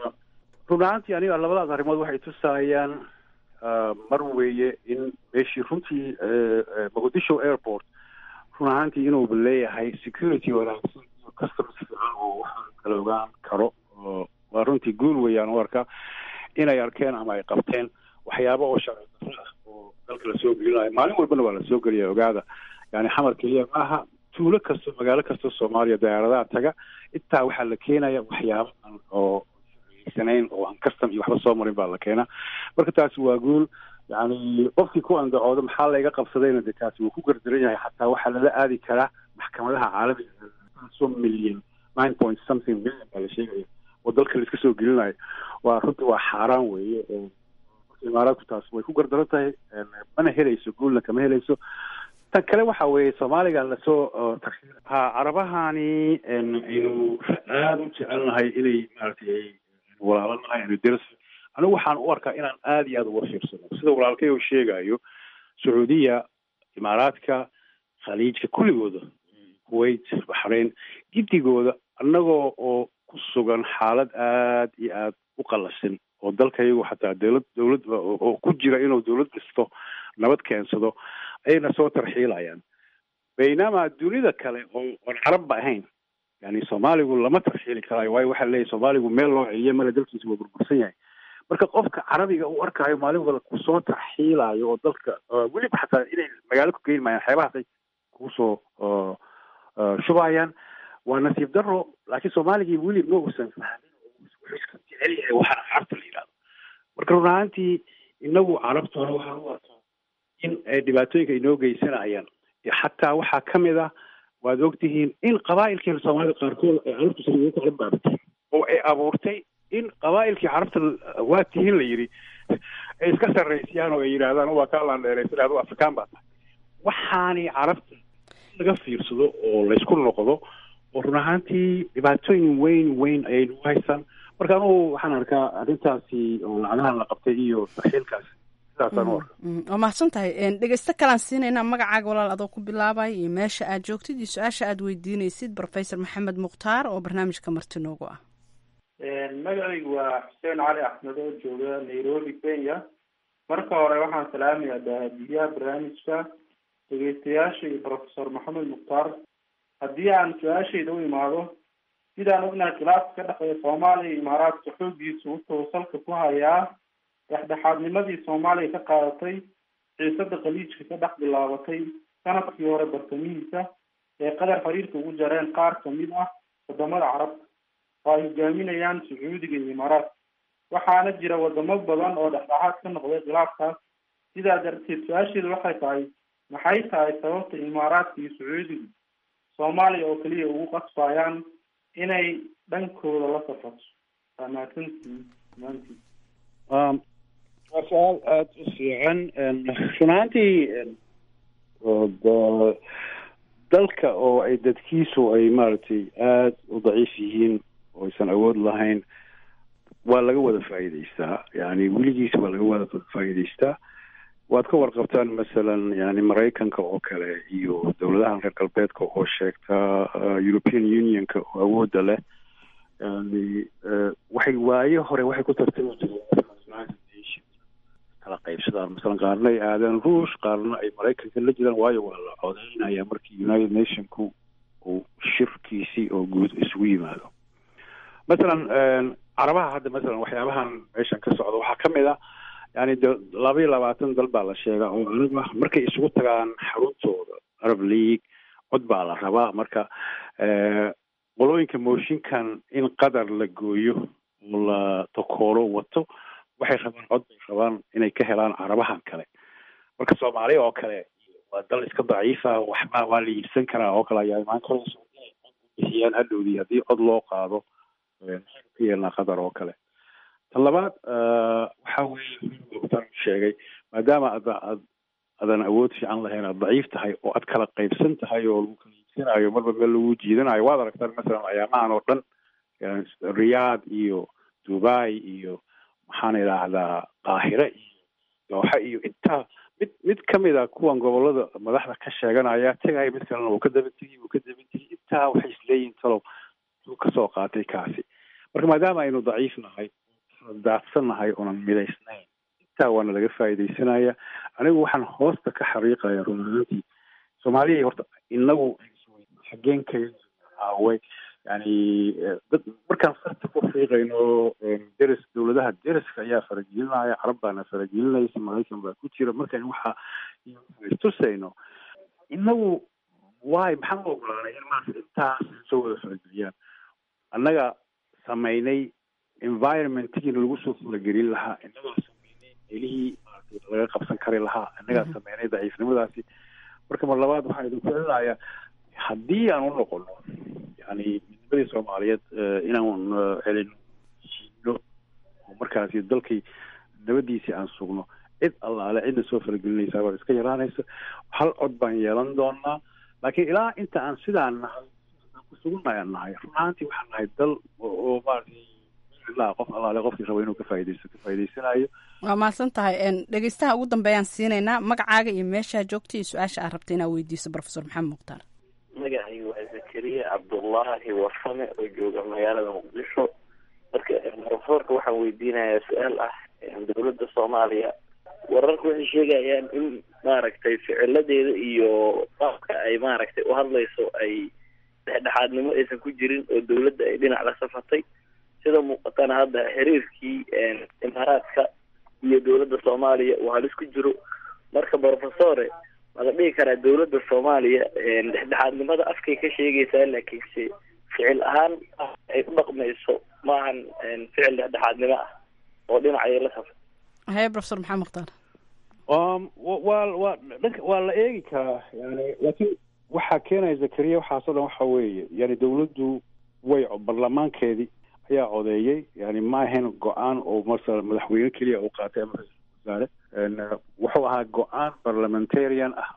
run ahaantii aniga labadaas arrimood waxay tusayaan ah, mar weeye in meeshii runtii eh, eh, mogadisho airport run ahaantii inuu leeyahay security wanaagsan iyo customs fiican oo waxaan kala ogaan karo oo waa runtii guul weeyaan u arkaa inay arkeen ama ay qabteen waxyaabo oo sharci darro ah oo dalka lasoo gelinayo maalin walbana waa lasoo geliya ogaada yani xamar keliya maaha tuulo kasto magaalo kasta soomaaliya diyaaradaha taga intaa waxaa la keenaya waxyaabo aan oo sanayn oo aan custom iyo waxba soo marin baa la keenaa marka taasi waa guul yani qofkii ku andacoodo maxaa layga qabsadayna de taasi wuu ku gardaran yahay xataa waxaa lala aadi karaa maxkamadaha caalamiga so million nine point something million baa la sheegaya oo dalka la iska soo gelinayo waa runtii waa xaaraan weeye oo marka imaaraadku taas way ku gardaran tahay een, mana helayso guulna kama helayso tan kale waxa weeye soomaaliga lasoo uh, tarshiir ha carabahani een, aynu aada u jecelnahay inay maaragtay ay walaalanahay aynu deras anigu waxaan u arkaa inaan aada iyo aada uga fiirsano sida walaalkay uu sheegayo sacuudiya imaaraadka khaliijka kulligooda kuwait baxrain gidigooda annagoo oo ku sugan xaalad aad iyo aad u qallasin oo dalkayagu xataa dowlad dowlad oo ku jira inuu dowlad dhisto nabad keensado ayayna soo tarxiilayaan baynaama dunida kale oo oon carabba ahayn yani soomaaligu lama tarxiili karaayo waayo waxaa leeyahy soomaaligu meel loo celiyo male dalkiisa waa burbursan yahay marka qofka carabiga u arkaayo maalin wada kusoo tarxiilayo oo dalka weliba xataa inay magaalo ku geyn maayaan xeebahaasay kusoo shubayaan waa nasiib daro laakiin soomaaligii weli ma uusan fahmin wuxuu iska jecel yahay waxaana carabta la yidhahdo marka run ahaantii inagu carabtuna waxaan u arkaa in ay dhibaatooyinka inoo geysanayaan xataa waxaa ka mid ah waad ogtihiin in qabaa'ilkii soomaalida qaarkood ay carabtu sida ugu kala baabatay oo ay abuurtay in qabaa'ilkii carabta waa tihiin la yidhi ay iska sarraysiyaan oo ay yidhaahdaan waa kaa laandheeraysan adu afrikaan baa tahay waxaanay carabta laga fiirsado oo laysku noqdo oo run ahaantii dhibaatooyin weyn weyn ayay nagu haysaan marka anugu waxaan arkaa arrintaasi oo lacagahan la qabtay iyo tarxiilkaas sidaasaan u arka waa mahadsan tahay dhegeysto kalaan siinaynaa magacaaga walaal adoo ku bilaabay iyo meesha aad joogtid iyo su-aasha aad weydiinaysid professor maxamed mukhtaar oo barnaamijka marti noogu ah magacaygu waa xuseen cali axmed oo jooga nairobi kenya marka hore waxaan salaamayaa daahadiyaha barnaamijka dhegeystayaasha iyo professor maxamed mukhtaar haddii aan su-aashayda u imaado sidaan ognahay khilaafka ka dhexeeya soomaaliya iyo imaaraadka xooggiisu wuxuu salka ku hayaa dhexdhexaadnimadii soomaaliya ka qaadatay xiisada khaliijka ka dhex bilaabatay sanadkii hore bartamihiisa ee qadar xiriirka ugu jareen qaar kamid ah wadamada carabta oo ay hogaaminayaan sacuudiga iyo imaaraadka waxaana jira wadamo badan oo dhexdhexaad ka noqday khilaafkaas sidaa darteed su-aasheedu waxay tahay maxay tahay sababta imaaraadka iyo sacuudigu soomaaliya oo keliya ugu qasbayaan inay dhankooda la safarto waa mahadsantihiin dhammaantiin waa su-aal aada u fiican run ahaantii dalka oo ay dadkiisu ay maaragtay aada u daciif yihiin oo aysan awood lahayn waa laga wada faa'iidaystaa yani weligiis waa laga wada faa'iidaystaa waad ka warqabtaan masalan yani maraykanka oo kale iyo dowladahan reer galbeedka oo sheegta european unionka oo awoodda leh yani waxay waayo hore waxay ku tartami jireen kala qaybsadaan masalan qaarna ay aadaan ruush qaarna ay maraykanka la jiraan waayo waa la codeynaya markii united nationku uu shirkiisii oo guud isugu yimaado masalan carabaha hadda masalan waxyaabahan meeshan ka socda waxaa kamid a yani de laba iyo labaatan dal baa la sheegaa oo arab ah markay isugu tagaan xaruntooda arab league cod baa la rabaa marka qolooyinka mooshinkan in qadar la gooyo oo la takoolo wato waxay rabaan cod bay rabaan inay ka helaan carabahan kale marka soomaaliya oo kale waa dal iska daciifa waxba waa la iibsan karaa oo kale ayaa imaan karayso inay cod bixiyaan hadhowdii haddii cod loo qaado maxaynu ka yeelnaa qadar oo kale tan labaad waxa weeye tan sheegay maadaama ada ad adan awood fiican lahayn aad daciif tahay oo aad kala qaybsan tahay oo lagu kala iibsanayo marba meel lagu jiidanayo waad aragtaan masalan ayaamahan oo dhan riyaad iyo dubai iyo maxaan idhaahdaa qaahire iyo dooxa iyo intaa mid mid kamid a kuwan gobolada madaxda ka sheeganaya tegaya mid kalena uu ka daba tegi uu ka daba tegi intaa waxay isleeyihin talow uu kasoo qaatay kaasi marka maadaama aynu daciif nahay daadsan nahay oonan midaysnayn intaa waana laga faa'iidaysanaya anigu waxaan hoosta ka xariiqaya run ahaantii soomaaliya horta inagu xageen kaga aaway yani dad markaan farta ku fiiqayno deris dowladaha deriska ayaa faragelinaya carab baana faragelinaysa maraykan baa ku jira markaan waxa istusayno inagu waay maxaan u ogolaanay in maarata intaas soo wada farageliyaan annaga samaynay environmentkiina lagu soo faragelin lahaa innagaa sameynay meelihii maarata laga qabsan kari lahaa innagaa sameynay daciifnimadaasi marka mar labaad waxaan idinku celinayaa haddii aan u noqono yani midnimadii soomaaliyeed inaan celino shiino oo markaasi dalkii nabadiisii aan sugno cid allaale cidna soo faragelinaysaa baa iska yaraanaysa hal cod baan yeelan doonaa laakiin ilaa inta aan sidaan nahay kusugunnahay aan nahay run ahaantii waxaan nahay dal oo maaragtay ilaa qof allaale qofkii raba inuu ka faa'idaysto ka faa'idaysanayo waa mahadsan tahay dhegeystaha ugu dambeeyaan siinaynaa magacaaga iyo meeshaa joogta iyo su-aasha aad rabta inaad weydiiso professor maxamed mukhtaar magacaygu waa zakariya cabdullaahi wasame oo jooga magaalada muqdisho marka profesorka waxaan weydiinayaa su-aal ah dowladda soomaaliya wararka waxay sheegayaan in maaragtay ficiladeeda iyo qaabka ay maaragtay u hadlayso ay dhexdhexaadnimo aysan ku jirin oo dowladda ay dhinac la safatay sida muuqatana hadda xiriirkii imaaraadka iyo dowladda soomaaliya uu halis ku jiro marka profesore ma la dhihi karaa dowladda soomaaliya dhexdhexaadnimada afkay ka sheegaysaa laakiinse ficil ahaan ay u dhaqmayso maahan ficil dhexdhexaadnimo ah oo dhinacay la safay haye profesor maxamed mukhtaar waa waa dhanka waa la eegi karaa yani laakiin waxaa keenaya zakariya waxaasoo dhan waxa weeye yani dowladdu way baarlamaankeedii ayaa codeeyey yani ma ahayn go-aan oo masala madaxweyne keliya uu qaatay ama ra-iisul wasaare wuxuu ahaa go-aan parliamentarian ah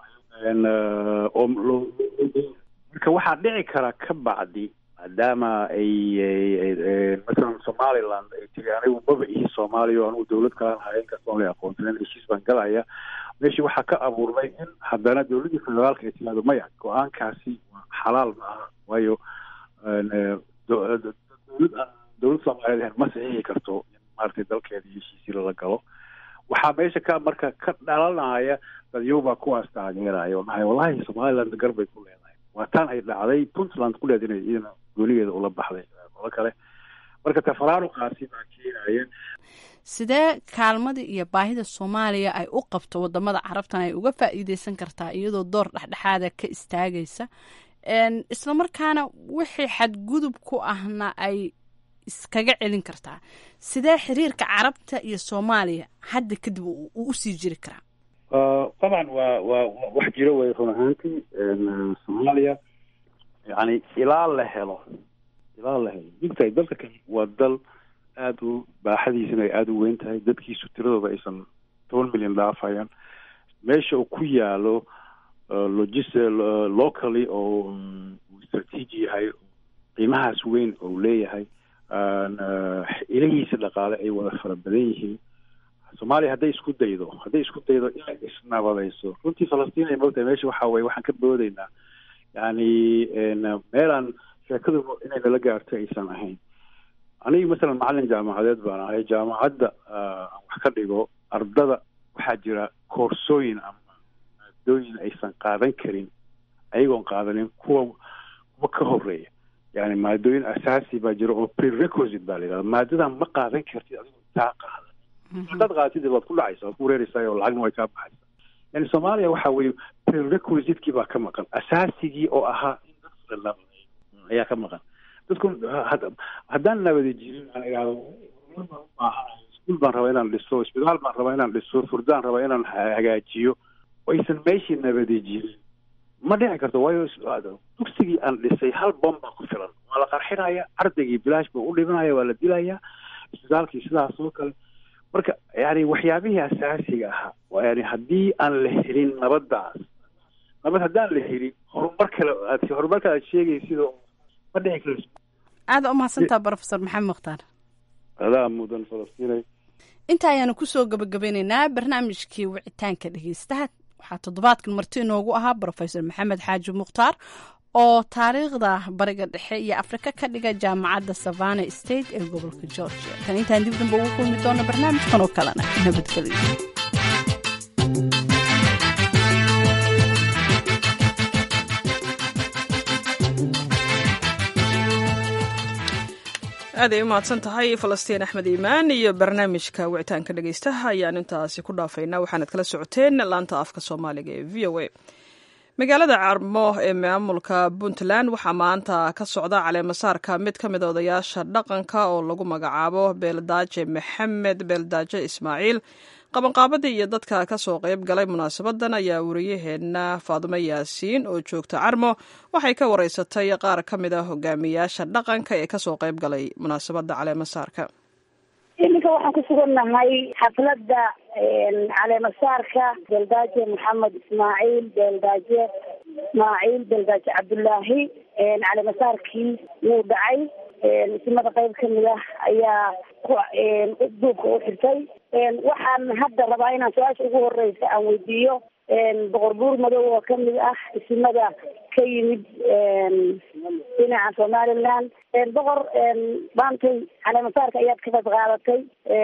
oo loo marka waxaa dhici kara ka bacdi maadaama ay masalan somaliland ay tiri anigu maba ihi soomaaliya o anigu dowlad kalaan haya inkastoon la aqoonsanen heshiis baan galaya meeshii waxaa ka abuurmay in haddana dowladdii federaalka ay tiraahdo maya go-aankaasi waa xalaal ma aha waayo dowlad dowlad soomaaliyeed ahayn ma saxiixi karto in maaragtay dalkeeda heshiisii lala galo waxaa meesha ka marka ka dhalanaya dadyobaa kuwaas taageeraya oo dhahay wallahi somaliland gar bay ku leedahay waa taan ay dhacday puntland ku leed inay iyadana goonigeeda ula baxday qolo kale marka tafaraaruqaasi baa keenaya sidee kaalmada iyo baahida soomaaliya ay u qabto wadamada carabtan ay uga faa'iideysan kartaa iyadoo door dhexdhexaada ka istaagaysa isla markaana wixii xadgudub ku ahna ay iskaga celin kartaa sidee xiriirka carabta iyo soomaaliya hadda kadib uu usii jiri karaa dabcan waa waa wax jiro way run ahaantii soomaaliya yani ilaa la helo ilaa la helo digtahay dalka kan waa dal aada u baaxadiisana ay aada u weyn tahay dadkiisu tiradooda aysan toban milyan dhaafayaan meesha uu ku yaalo logis locally oo strateegi yahay qiimahaas weyn oo leeyahay ilahiisa dhaqaale ay wada fara badan yihiin soomaaliya hadday isku daydo hadday isku daydo inay isnabadayso runtii falastiin ay mogtahay meesha waxa weye waxaan ka boodaynaa yani meelaan sheekadu inay nala gaarto aysan ahayn aniga masalan macalin jaamacadeed baan ahay jaamacadda aan wax ka dhigo ardada waxaa jira koorsooyin ama maadooyin aysan qaadan karin ayagoon qaadanin kuwa kuwa ka horeeya yani maadooyin asaasi baa jira oo prerequisite baa la yidhahda maadadan ma qaadan kartid adigoo intaa qaadan haddaad qaadatid waad ku dhacaysa waad ku wareereysaa oo lacagna way kaa baxaysa yani soomaaliya waxa weeye prerequisitekii baa ka maqan asaasigii oo ahaa in dadka la ayaa ka maqan dadku haddaan nabadi jirin aan idhahdo iskuul baan rabaa inaan dhiso isbitaal baan rabaa inaan dhiso furdaan rabaa inaan hagaajiyo aysan meeshii nabadi jirin ma dhici karto waayo dugsigii aan dhisay hal bom baa ku filan waa la qarxinaya ardaygii bilaash buu u dhimanaya waa la dilaya isbitaalkii sidaas oo kale marka yani waxyaabihii asaasiga ahaa yani haddii aan la helin nabadaas nabad haddaan la helin horumar kale aad horumarka aad sheegaysid ma dhici karto aada u mahadsantaa brofesor maxamed mukhtaar adaa mudan falastiinay inta ayaanu kusoo gabagabeyneynaa barnaamijkii wicitaanka dhegeystaha waxaa toddobaadkan marti inoogu ahaa brofesor maxamed xaaji mukhtaar oo taariikhda bariga dhexe iyo afrika ka dhiga jaamacadda savana state ee gobolka georgia tan intaan dib damba ugu kulmi doono barnaamijkan oo kalena nabadgelyo aaday u mahadsan tahay falastiin axmed iimaan iyo barnaamijka wicitaanka dhegeystaha ayaan intaasi ku dhaafaynaa waxaanad kala socoteen laanta afka soomaaliga ee v o a magaalada carmo ee maamulka puntland waxaa maanta ka socda caleemasaarka mid ka mida odayaasha dhaqanka oo lagu magacaabo beeldaaje maxamed beeldaaje ismaaciil qabanqaabadii iyo dadka kasoo qayb galay munaasabadan ayaa wariyaheena faadumo yaasiin oo joogta carmo waxay ka wareysatay qaar ka mid a hogaamiyaasha dhaqanka ee kasoo qayb galay munaasabada caleemasaarka iminka waxaan ku sugannahay xafladda caleemasaarka beeldaaje maxamed ismaaciil beeldaaje ismaaciil beeldaaje cabdullaahi caleemasaarkii wuu dhacay isimada qayb kamid ah ayaa duubka u xirtay waxaan hadda rabaa inaan su-aasha ugu horeysa aan weydiiyo boqor buur madow oo kamid ah isimada ka yimid dhinaca somaliland boqor maantay caleemasaarka ayaad ka qayb qaadatay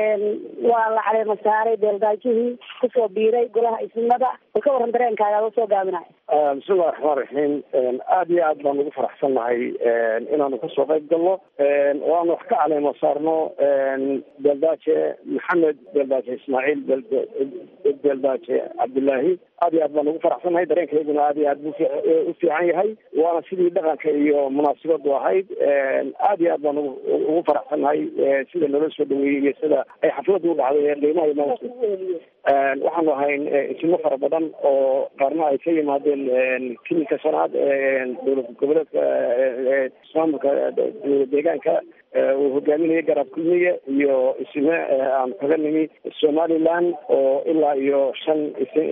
waa la caleema saaray beeldaajihii kusoo biiray golaha isimada bal ka waran dareenkaaga adoo soo gaabinayo bismillahi raxmaan raxiim aada iyo aad baan ugu faraxsannahay inaanu kasoo qayb galno oo aanu wax ka caleemo saarno beeldaaje maxamed beeldaaje ismaaciil beeldaaje cabdullaahi aad iyo aad baan ugu faraxsannahay dareenkayguna aad iyo aad bu u fiican yahay waana sidii dhaqanka iyo munaasabadu ahayd aad iyo aad baan ugu faraxsannahay sida loola soo dhaweeyey iyo sida ay xafladu u dhacday qiimaha iyo maamulka waxaanu ahayn isimo fara badan oo qaarna ay ka yimaadeen kilinka shanaad dowlad goboleedka maamulka deegaanka uu hogaaminaya garab kulmiye iyo isime aan kaga nimi somaliland oo ilaa iyo shan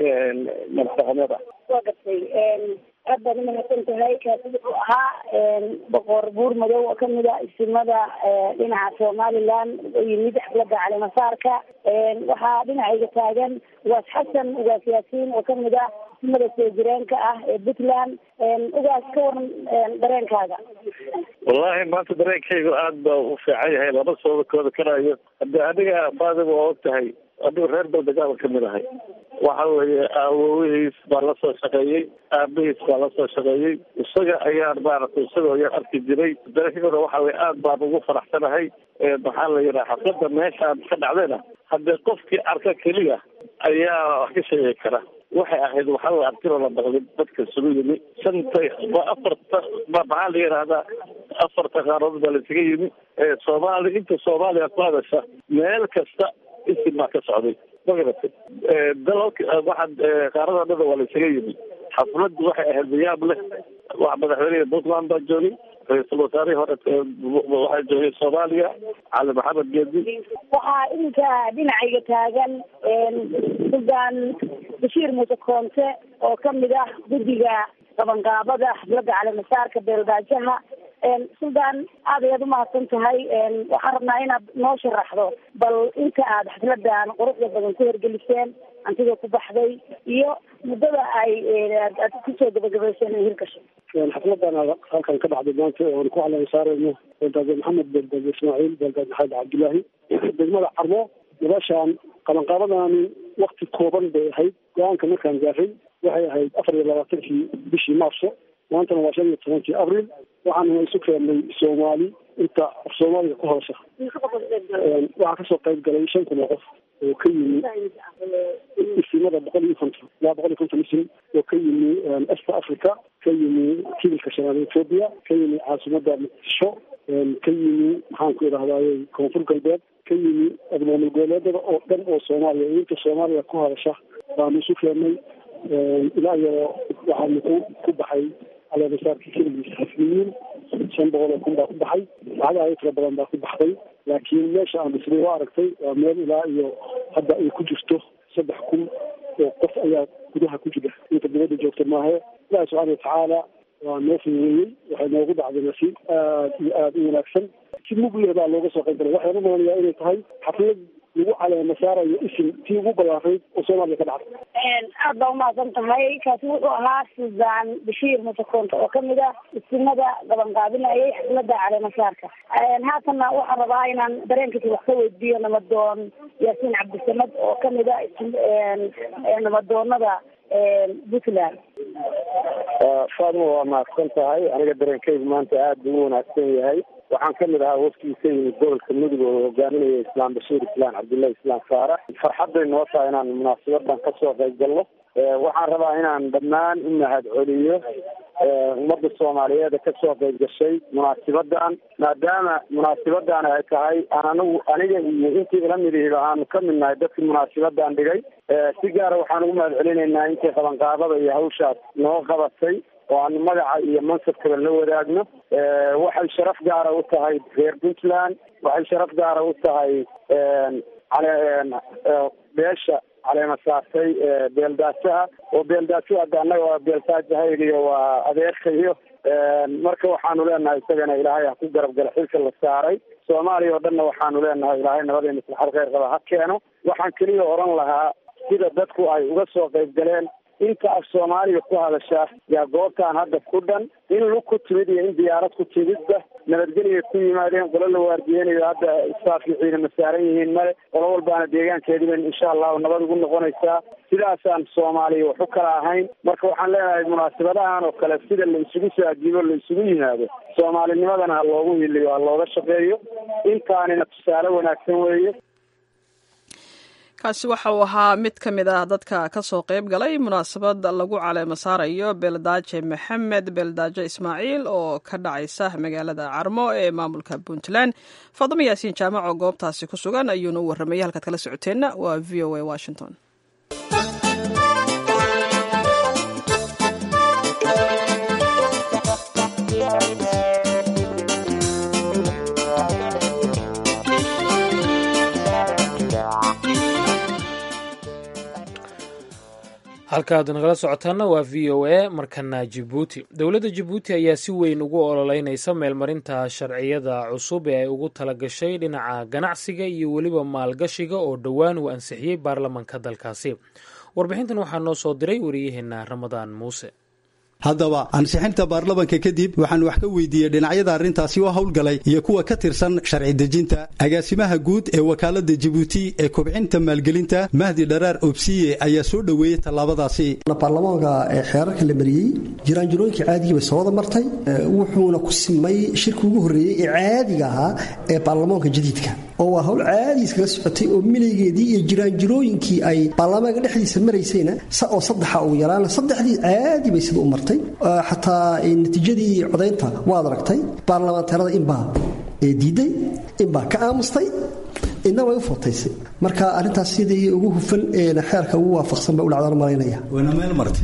madax dhaqameed ah waa gartay aad baad umahadsan tahay kaasi wuxuu ahaa boqor buur madow oo kamid a isimada dhinaca somaliland oo yimid xaflada caleemasaarka waxaa dhinacayga taagan ugaas xasan ugaas yaasiin oo kamid ah isimada soo jireenka ah ee puntland ugaas ka waran dareenkaaga wallahi maanta dareenkaygu aad ba u fiican yahay lama soo kooda karayo hade aniga faadiga waa og tahay adigu reer baldegaaba kamid ahay waxa weeye aawowihiis baa lasoo shaqeeyey aabihiis baa lasoo shaqeeyey isaga ayaan maaragtay isagoo yar arki jiray dareenkayuna waxa weye aad baan ugu faraxsanahay maxaa la yidhaha xaflada meeshaan ka dhacdayna haddee qofkii arka keliya ayaa wax ka sheegi kara waxay ahayd waxaa weye artiro la baqdin dadka isugu yimi shanta waa afarta ma maxaa la yidhahdaa afarta qaaradood baa laisaga yimi soomaali inta soomaaliya ku hadasha meel kasta isim baa ka socday magaratay dalalka waxaa qaarada dhada waa laisaga yimi xafladdu waxay ahayd miyaab leh wax madaxweyneha puntland baa joogay ra-iisul wasaarihii hore waxaa joogay soomaaliya cali maxamed geedi waxaa iminka dhinacayga taagan suldaan bashiir muuse koonte oo kamid ah guddiga qabanqaabada xafladda caleemasaarka beeldaajaha suldaan aad ayaad umahadsan tahay waxaan rabnaa inaad noo sharaxdo bal inta aad xafladan quruxda badan ku hergeliseen hantida ku baxday iyo muddada ay aad kusoo gabagabayseen in hirgasho xafladan halkan ka dhacday maanta oon ku caleema saarayno beeldaaje maxamed beeldaaje ismaaciil beeldaaje maxamed cabdullaahi degmada carmo noloshaan qabanqaabadani wakti kooban bay ahayd go-aanka markaan gaaray waxay ahayd afar iyo labaatankii bishii maarso maantana waa shan iyo tobankii abril waxaana isu keennay soomaali inta af soomaaliga ku hoosha waxaa kasoo qayb galay shan kun oo qof oo ka yimi isimada boqol iyo konton ilaa boqol iyo konton isim oo ka yimi esta africa ka yimi kibilka shanaad ethoopia ka yimi caasimada muqdisho ka yimi maxaan ku idhahdaye koonfur galbeed ka yimi maamul goboleedada oo dhan oo soomaaliya iyo inta soomaaliya ku hadasha baanu isu keennay ilaa iyo waxaanu ku ku baxay caleemasaarkii keligiis xasmiyiin shan boqol oo kun baa ku baxay lacag ayo tira badan baa ku baxday laakiin meesha aan isla u aragtay waa meel ilaa iyo hadda ay ku jirto saddex kun oo qof ayaa gudaha ku jira inta dibadda joogta maahe ilaahi subxaana watacaala waa noo fududeeyey waxay noogu dhacday nasiib aad iyo aada u wanaagsan si mugleh baa looga soo qayb galay waxaan u malanayaa inay tahay xaflad lagu caleema saarayo isim tii ugu ballaarayd oo soomaaliya ka dhacday aad baa umahadsan tahay kaasi wuxuu ahaa suldaan bashiir muuse koonte oo kamid ah isimada qabanqaabinayay xaflada caleemasaarka haatanna waxaan rabaa inaan dareenkiisa wax ka weydiiyo namadoon yaasiin cabdisamad oo kamid ah namadoonada puntland faadima waa mahadsan tahay aniga dareenkaygu maanta aad buu u wanaagsan yahay waxaan kamid ahaa wafkii ka yimid gobolka mudug oo hogaaminaya islaam bashiir islaan cabdullahi islaan faarax farxadday noo tahay inaan munaasabadan kasoo qayb galno waxaan rabaa inaan dhammaan u mahad celiyo ummadda soomaaliyeed ee kasoo qayb gashay munaasibadan maadaama munaasabadan ay tahay aan anagu aniga iyo intii ila midihiba aanu ka mid nahay dadkii munaasabadan dhigay si gaara waxaan ugu mahad celinaynaa intii qabanqaabada iyo hawshaas noo qabatay oo aanu magaca iyo mansabkaba la wadaagno waxay sharaf gaara u tahay reer puntland waxay sharaf gaara u tahay beesha caleema saartay beeldaajaha oo beeldaajo hadda annaga waa beeltaajahaygiyo waa adeerkayo marka waxaanu leenahay isagana ilaahay ha ku garab gala xilka la saaray soomaaliya oo dhanna waxaanu leenahay ilaahay nabadii maslaxad kheyr qaba ha keeno waxaan keliya oran lahaa sida dadku ay uga soo qayb galeen inta af soomaaliga ku hadasha yaa goobtaan hadda ku dhan in lug ku timid iyo in diyaarad ku timidba nabadgelya ku yimaadeen qolo la waardiyeynayo hadda isaafiiciina ma saaran yihiin male qolo walbaana deegaankeediba insha allahu nabad ugu noqonaysaa sidaasaan soomaaliya wax u kala ahayn marka waxaan leenahay munaasabadahan oo kale sida la isugu soo ajiibo la isugu yimaado soomaalinimadana ha loogu hiliyo ha looga shaqeeyo intaanina tusaale wanaagsan weeye kaasi waxa uu ahaa mid ka mid ah dadka ka soo qayb galay munaasabad lagu caleemo saarayo beeldaaje maxamed beeldaaje ismaaciil oo ka dhacaysa magaalada carmo ee maamulka puntland faadamo yaasiin jaamac oo goobtaasi ku sugan ayuuna u warramayay halkaad kala socoteenna waa v o a washington halkaaad nagala socotaana waa v o a markana jibuuti dowladda jibuuti ayaa si weyn ugu ololeynaysa meelmarinta sharciyada cusub ee ay ugu talagashay dhinaca ganacsiga iyo weliba maalgashiga oo dhowaan uu ansixiyey baarlamaanka dalkaasi warbixintan waxaa noo soo diray wariyaheena ramadaan muuse haddaba ansixinta baarlamanka kadib waxaan wax ka weydiiyey dhinacyada arrintaasi oo howlgalay iyo kuwa ka tirsan sharci dejinta agaasimaha guud ee wakaalada jibuuti ee kobcinta maalgelinta mahdi dharaar obsiye ayaa soo dhoweeyey tallaabadaasi baarlamaanka xeerarka la mariyey jiraanjirooyinkii caadigii bay soo wada martay wuxuuna ku simay shirki ugu horreeyey ee caadiga ahaa ee baarlamaanka jadiidka oo waa howl caadi iskaga socotay oo milaygeedii iyo jiraanjirooyinkii ay baarlamaanka dhexdiisa maraysayna oo saddexa ugu yaraan saddexdii caadi bay sida u martay xataa natiijadii codaynta waad aragtay baarlamaanteerada inbaa diiday inbaa ka aamustay inna way u footaysay marka arrintaas sidii ugu hufan xeerka ugu waafaqsan ba u dhacdaan malaynaya waana meel martay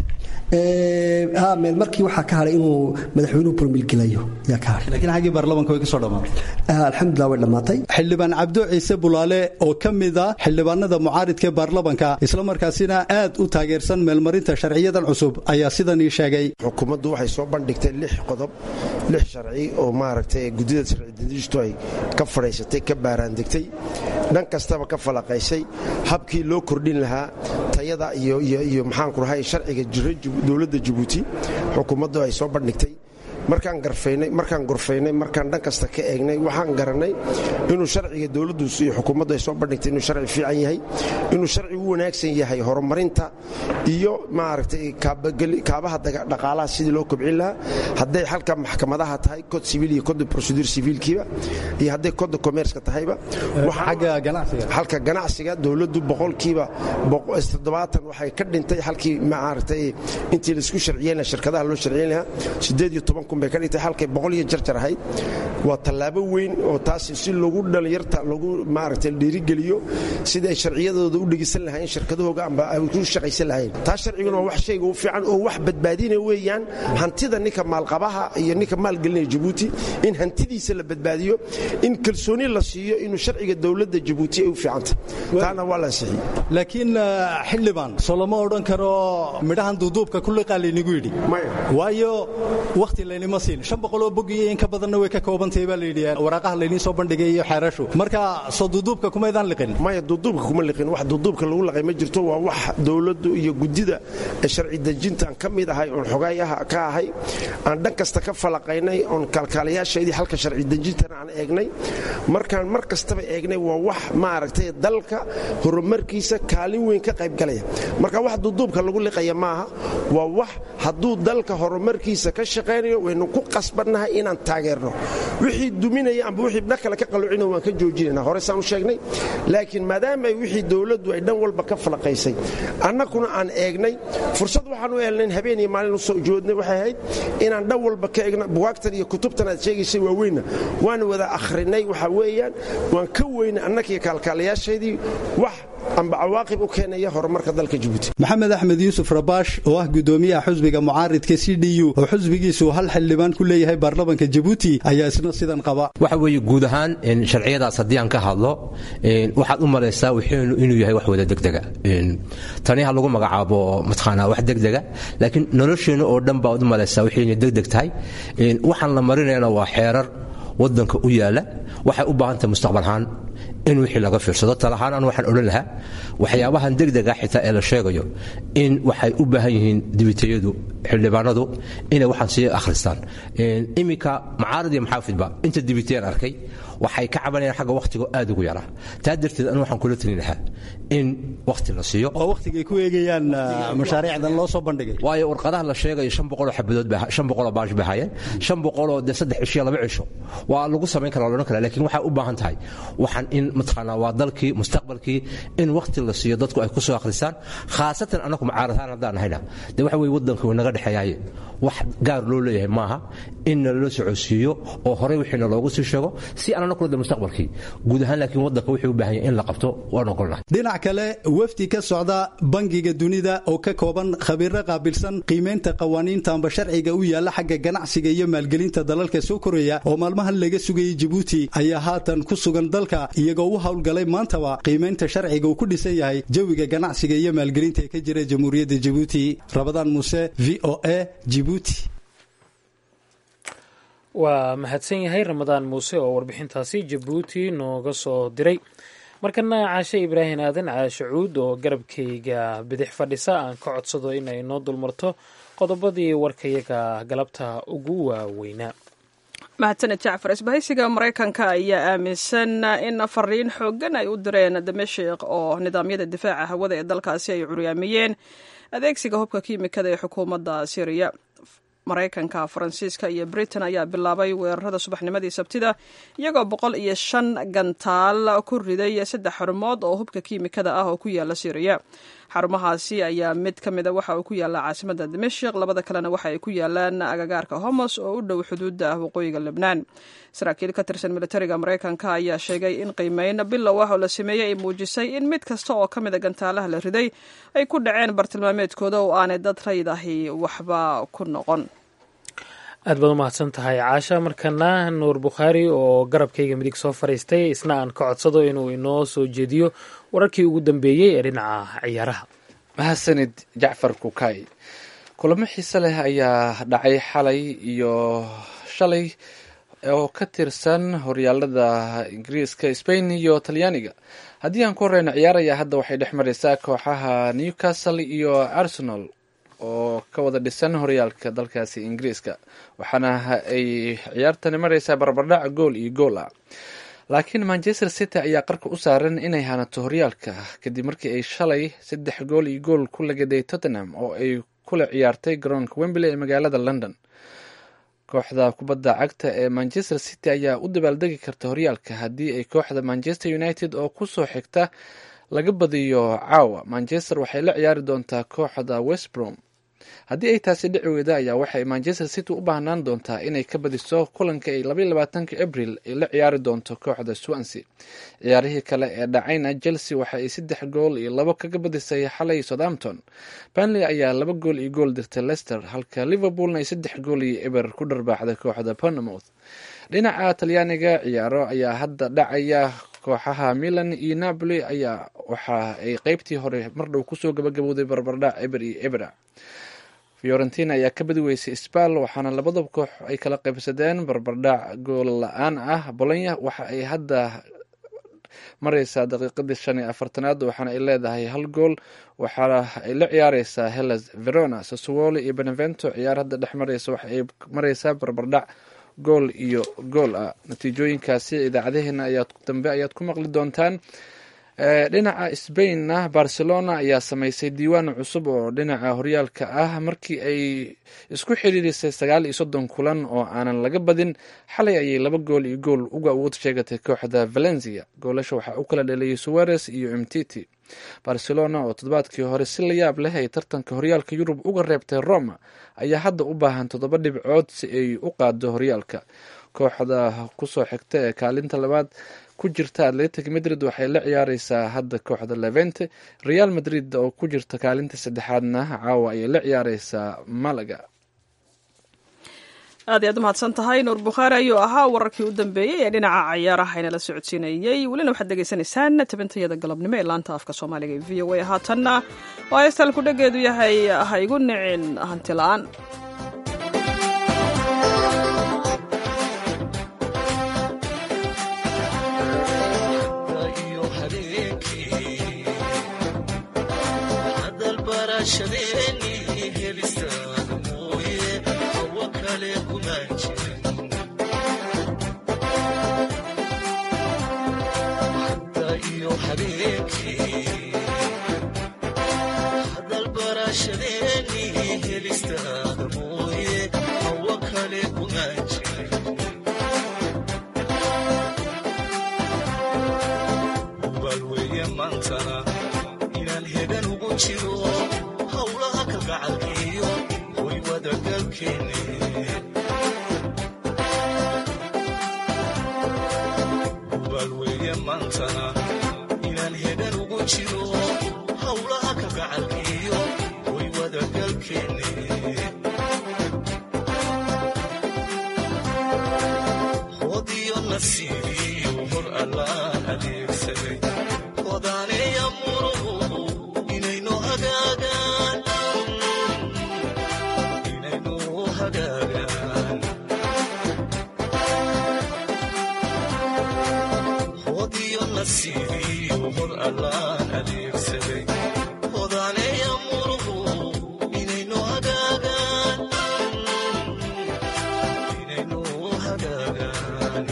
ha meel markii waxaa ka hadhay inuu madaxweynuhu burmilgelayo yaa ka hadhay laakiin xaggii baarlamaanka way ka soo dhammaatay alxamdulillah way dhammaatay xildhibaan cabdo ciise bulaale oo ka mid ah xildhibaanada mucaaridka ee baarlamanka islamarkaasina aad u taageersan meelmarinta sharciyadan cusub ayaa sidan ii sheegay xukuumaddu waxay soo bandhigtay lix qodob lix sharci oo maaragtay guddida sharci-dejintu ay ka fadhaysatay ka baaraandegtay dhan kastaba ka falaqaysay habkii loo kordhin lahaa tayada iyo maxaanku rahay sharciga jira dowladda jabuuti xukuumaddu ay soo bandhigtay markaan garfaynay markaan gorfaynay markaan dhan kasta ka eegnay waxaan garannay inuu sharciga dowladdu iyo xukuumaddu ay soo bandhigtay inuu sharci fiican yahay inuu sharci u wanaagsan yahay horumarinta iyo maaragtay kaabaha dhaqaalaha sidii loo kobcin lahaa hadday xalka maxkamadaha tahay cod civil iyo code procedure civilkiiba iyo hadday code commerceka tahayba xalka ganacsiga dowladdu boqolkiiba toddobaatan waxay ka dhintay halkii maaragtay intii laisku sharciyeyn lahaa shirkadaha loo sharciyeyn lahaa siddeed iyo toban kun bay ka dhintay halkay boqol iyo jarjar ahayd waa tallaabo weyn oo taas si lagu dhalinyarta lagu maaragtay dhiirigeliyo sidii ay sharciyadooda u dhegisan lahaayeen shirkadahooga amba ay ku shaqaysan lahayn taas sharciguna waa wax shayga u fiican oo wax badbaadina weeyaan hantida ninka maalqabaha iyo ninka maalgelinaya jabuuti in hantidiisa la badbaadiyo in kalsooni la siiyo inuu sharciga dowladda jabuuti ay u fiicantay taana waa la ansixiyey laakiin xildhibaan soo lama odhan karo midhahan duuduubka kulliqaa laynigu yidhi waayo wakhti laynima siin shan boqoloo bogiyo in ka badanna way ka koobantahay baa layidhi waraaqaha layniin soo bandhigay iyo xeerashu marka soo duuduubka kumaydaan liqin maya duuduubka kuma liqin wax duuduubka lagu laqay ma jirto waa wax dowladdu iyo guddida sharci dejintaan ka mid ahay oon xogaayaha ka ahay aan dhan kasta ka falaqaynay oon kaalkaalayaashaydii halka sharci dejintana aan eegnay markaan mar kastaba eegnay waa wax maaragtay dalka horumarkiisa kaalin weyn ka qaybgalaya marka wax duuduubka lagu liqaya maaha waa wax hadduu dalka horumarkiisa ka shaqaynayo waynu ku qasbannahay inaan taageerno wixii duminaya amba wixii dhan kale ka qalluucina waan ka joojinayna hore saan u sheegnay laakiin maadaama ay wixii dowladdu ay dhan walba ka falaqaysay annaguna aan eegnay fursad waxaan u helnayn habeen iyo maalin u soo joodnay waxay ahayd inaan dhan walba ka eegno buwaagtan iyo kutubtan aad sheegaysay waaweynna waan wada akhrinay waxa weeyaan waan ka weynay annagiyo kaalkaalayaashaydii wax amba cawaaqib u keenaya horumarka dalka jabuuti maxamed axmed yuusuf rabaash oo ah gudoomiyaha xusbiga mucaaridka c d u oo xusbigiisu hal xildhibaan ku leeyahay baarlamanka jabuuti ayaa isna sidan qaba waxa weeye guud ahaan sharciyadaas haddii aan ka hadlo waxaad u malaysaa wuxuunu inuu yahay wax wada degdega tani ha lagu magacaabo mataqaanaa wax degdega laakiin nolosheenna oo dhan baad u malaysaa waxayna degdeg tahay waxaan la marinayana waa xeerar wadanka u yaala waxay u baahan tahay mustaqbal ahaan in wixii laga fiirsado talahaan an waxaan odhan lahaa waxyaabahan degdega xitaa ee la sheegayo in waxay u baahan yihiin dibitayadu xildhibaanadu inay waxaan sii akhristaan iminka macaarad iyo maxaafidba inta dibitayaan arkay waxay ka cabanayaan xagga wakhtiga aad ugu yaraa taa darteed anu waxaan kula talin lahaa in wakhti la siiyo oo wakhtigay ku eegayaan mashaariicdan loo soo bandhigay waayo warqadaha la sheegayo shan boqoloo xabadood shan boqoloo baash bay hayeen shan boqoloo dee saddex cisho laba cisho waa lagu samayn karaa loodhan karaa laakiin waxay u baahan tahay waxaan in mataqaanaa waa dalkii mustaqbalkii in wakhti la siiyo dadku ay ku soo akhristaan khaasatan annagu mucaaradahaan haddaan nahayna dee waxa weye waddanka way naga dhexeeyaaye wax gaar loo leeyahay maaha in nalala socodsiiyo oo horey wixiina loogu sii sheego si aan annagu de mustaqbalkii guud ahaan laakiin waddanka wuxuu u baahan yahay in la qabto waan ogolnahay dhinac kale wafdi ka socda bangiga dunida oo ka kooban khabiiro qaabilsan qiimaynta qawaaniinta amba sharciga u yaalla xagga ganacsiga iyo maalgelinta dalalka soo koraya oo maalmahan laga sugayay jabuuti ayaa haatan ku sugan dalka iyagoo u howlgalay maantaba qiimaynta sharciga uu ku dhisan yahay jawiga ganacsiga iyo maalgelinta ee ka jira jamhuuriyadda jabuuti rabadaan muuse v o a jibuuti waa mahadsan yahay ramadaan muuse oo warbixintaasi jabuuti nooga soo diray markana caashe ibraahim aadan caashe cuud oo garabkayga bidix fadhisa aan ka codsado in ay noo dulmarto qodobadii warkayaga galabta ugu waaweynaa mahadsaned jacfar isbahaysiga maraykanka ayaa aaminsan in fariin xoogan ay u direen damashik oo nidaamyada difaaca hawada ee dalkaasi ay curyaamiyeen adeegsiga hubka kiimikada ee xukuumadda syriya maraykanka faransiiska iyo britain ayaa bilaabay weerarada subaxnimadii sabtida iyagoo boqol iyo shan gantaal ku riday saddex xarumood oo hubka kiimikada ah oo ku yaala syriya xarumahaasi ayaa mid ka mida waxa uu ku yaallaa caasimada dimashik labada kalena waxa ay ku yaalaan agagaarka homos oo u dhow xuduudda ah waqooyiga lebnaan saraakiil ka tirsan militariga maraykanka ayaa sheegay in qiimeyn bilow ah oo la sameeyey ay muujisay in mid kasta oo ka mida gantaalaha la riday ay ku dhaceen bartilmaameedkooda oo aanay dad rayd ahi waxba ku noqon aad baad u mahadsan tahay caasha markana nuur bukhaari oo garabkayga midig soo fadhiistay isna aan ka codsado inuu inoo soo jeediyo wararkii ugu dambeeyey ee dhinaca ciyaaraha mahadsanid jacfar kukay kulamo xiise leh ayaa dhacay xalay iyo shalay oo ka tirsan horyaalada ingiriiska spain iyo talyaaniga haddii aan ku horeyno ciyaaraya hadda waxay dhex mareysaa kooxaha newcastle iyo arsenal oo ka wada dhisan horyaalka dalkaasi ingiriiska waxaana ay ciyaartani mareysaa barbardhac gool iyo gool ah laakiin manchester city ayaa qarka u saaran inay hanato horyaalka kadib markii ay shalay saddex gool iyo gool ku lagaday tottenham oo ay kula ciyaartay garoonka wembley ee magaalada london kooxda kubadda cagta ee manchester city ayaa u dabaaldegi karta horyaalka haddii ay kooxda manchester united oo kusoo xigta laga badiyo caawa manchester waxay la ciyaari doontaa kooxda westbrom haddii ay taasi dhici weyda ayaa waxay manchester city u baahnaan doontaa inay ka badiso kulanka ay labaiy labaatanka abril ay la ciyaari doonto kooxda swansea ciyaarihii kale ee dhacayna chelsea waxa ay saddex gool iyo labo kaga badisay xalay southampton banley ayaa laba gool iyo gool dirtay leicester halka liverpoolna ay saddex gool iyo eber ku dharbaaxday kooxda ponamouth dhinaca talyaaniga ciyaaro ayaa hadda dhacaya kooxaha milan iyo napoli ayaa waxa ay qeybtii hore mardhow kusoo gabagabowday barbardhac eber iyo ebera fiorentina ayaa ka badi weysay sbal waxaana labadaba koox ay kala qaybsadeen barbardhac gool la-aan ah bolonya waxa ay hadda mareysaa daqiiqadii shan iyo afartanaad waxaana ay leedahay hal gool waxaana ay la ciyaareysaa hellas verona sassuolo iyo benevento ciyaar hadda dhex mareysa waxa ay mareysaa barbardhac gool iyo gool ah natiijooyinkaasi idaacadaheena ayaad dambe ayaad ku maqli doontaan dhinaca spainna barcelona ayaa sameysay diiwaan cusub oo dhinaca horyaalka ah markii ay isku xiriirisay sagaal iyo soddon kulan oo aanan laga badin xalay ayay laba gool iyo gool uga awood sheegatay kooxda valencia goolasha waxaa u kala dhaliyay suwares iyo mtiti barcelona oo toddobaadkii hore si la yaab leh ay tartanka horyaalka yurub uga reebtay roma ayaa hadda u baahan toddoba dhibcood si ay u qaado horyaalka kooxda kusoo xigta ee kaalinta labaad ku jirta atletic madrid waxay la ciyaareysaa hadda kooxda levente real madrid oo ku jirta kaalinta saddexaadna caawa ayay la ciyaareysaa malaga aad iy aad umahadsan tahay nuur bukhaari ayuu ahaa wararkii u dambeeyey ee dhinaca cayaaraha inala socodsiinayey welina waxaad degeysanaysaan tabintayada galabnimo ee laanta afka soomaaliga ee v o a haatanna oo heestaan ku dhageedu yahay ha igu nicin hanti la-aan kumaan jirin hadda iyo habeenkii hadal barashadeeni helistaada mooye hawo kale kumaan jirin hubaal weeye maantana inaan hegan ugu jiro howlaha kalgacalkiyo way wadagalkeenne hubaal weeye maantana inaan hegan ugu jiro howlaha kalgacalkiyo way wadagalkeenne hodiyo nasiibiyo hor allaan adeegsaday hodaaneeya muruhu inaynu hagaagaan inaynu hagaagaan hodiyo nasiibiyo hor allaan adeegsaday hodaaneeya muruhu inaynu hagaagaan inaynu hagaagaan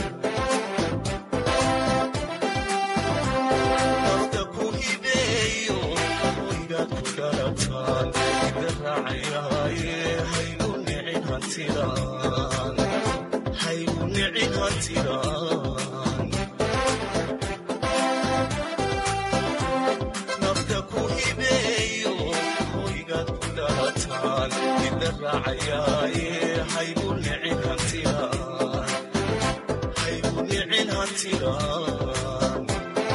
Nafta ku hibeeyo hoygaad ku dhalataan ida raacayaaye haygu nicin hantidaan haygu nicin hantidaan nafta ku hibeeyo hoygaad ku dhalataan ida raacayaaye haygu nicin hantidaan haygu nicin hantidaan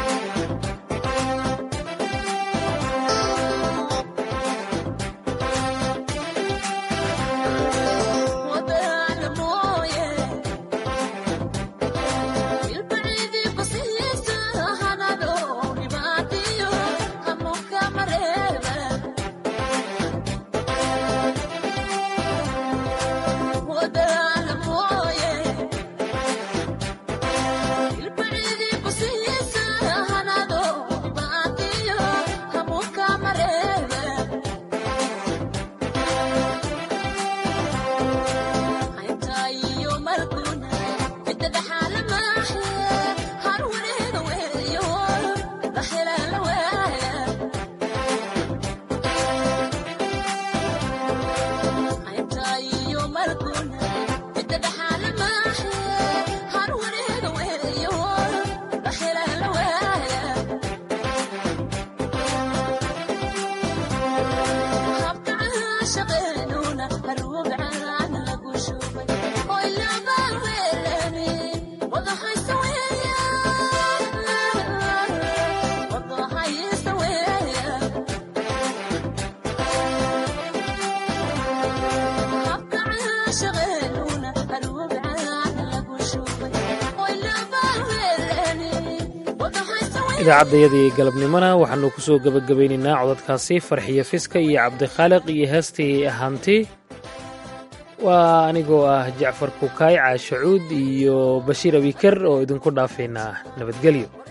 idaacadayadii galabnimona waxaanu ku soo gebagabaynaynaa codadkaasi farxiyo fiska iyo cabdikhaaliq iyo heestii hanti waa anigoo ah jacfar kukaay caashacuud iyo bashiir abikar oo idinku dhaafaynaa nabadgelyo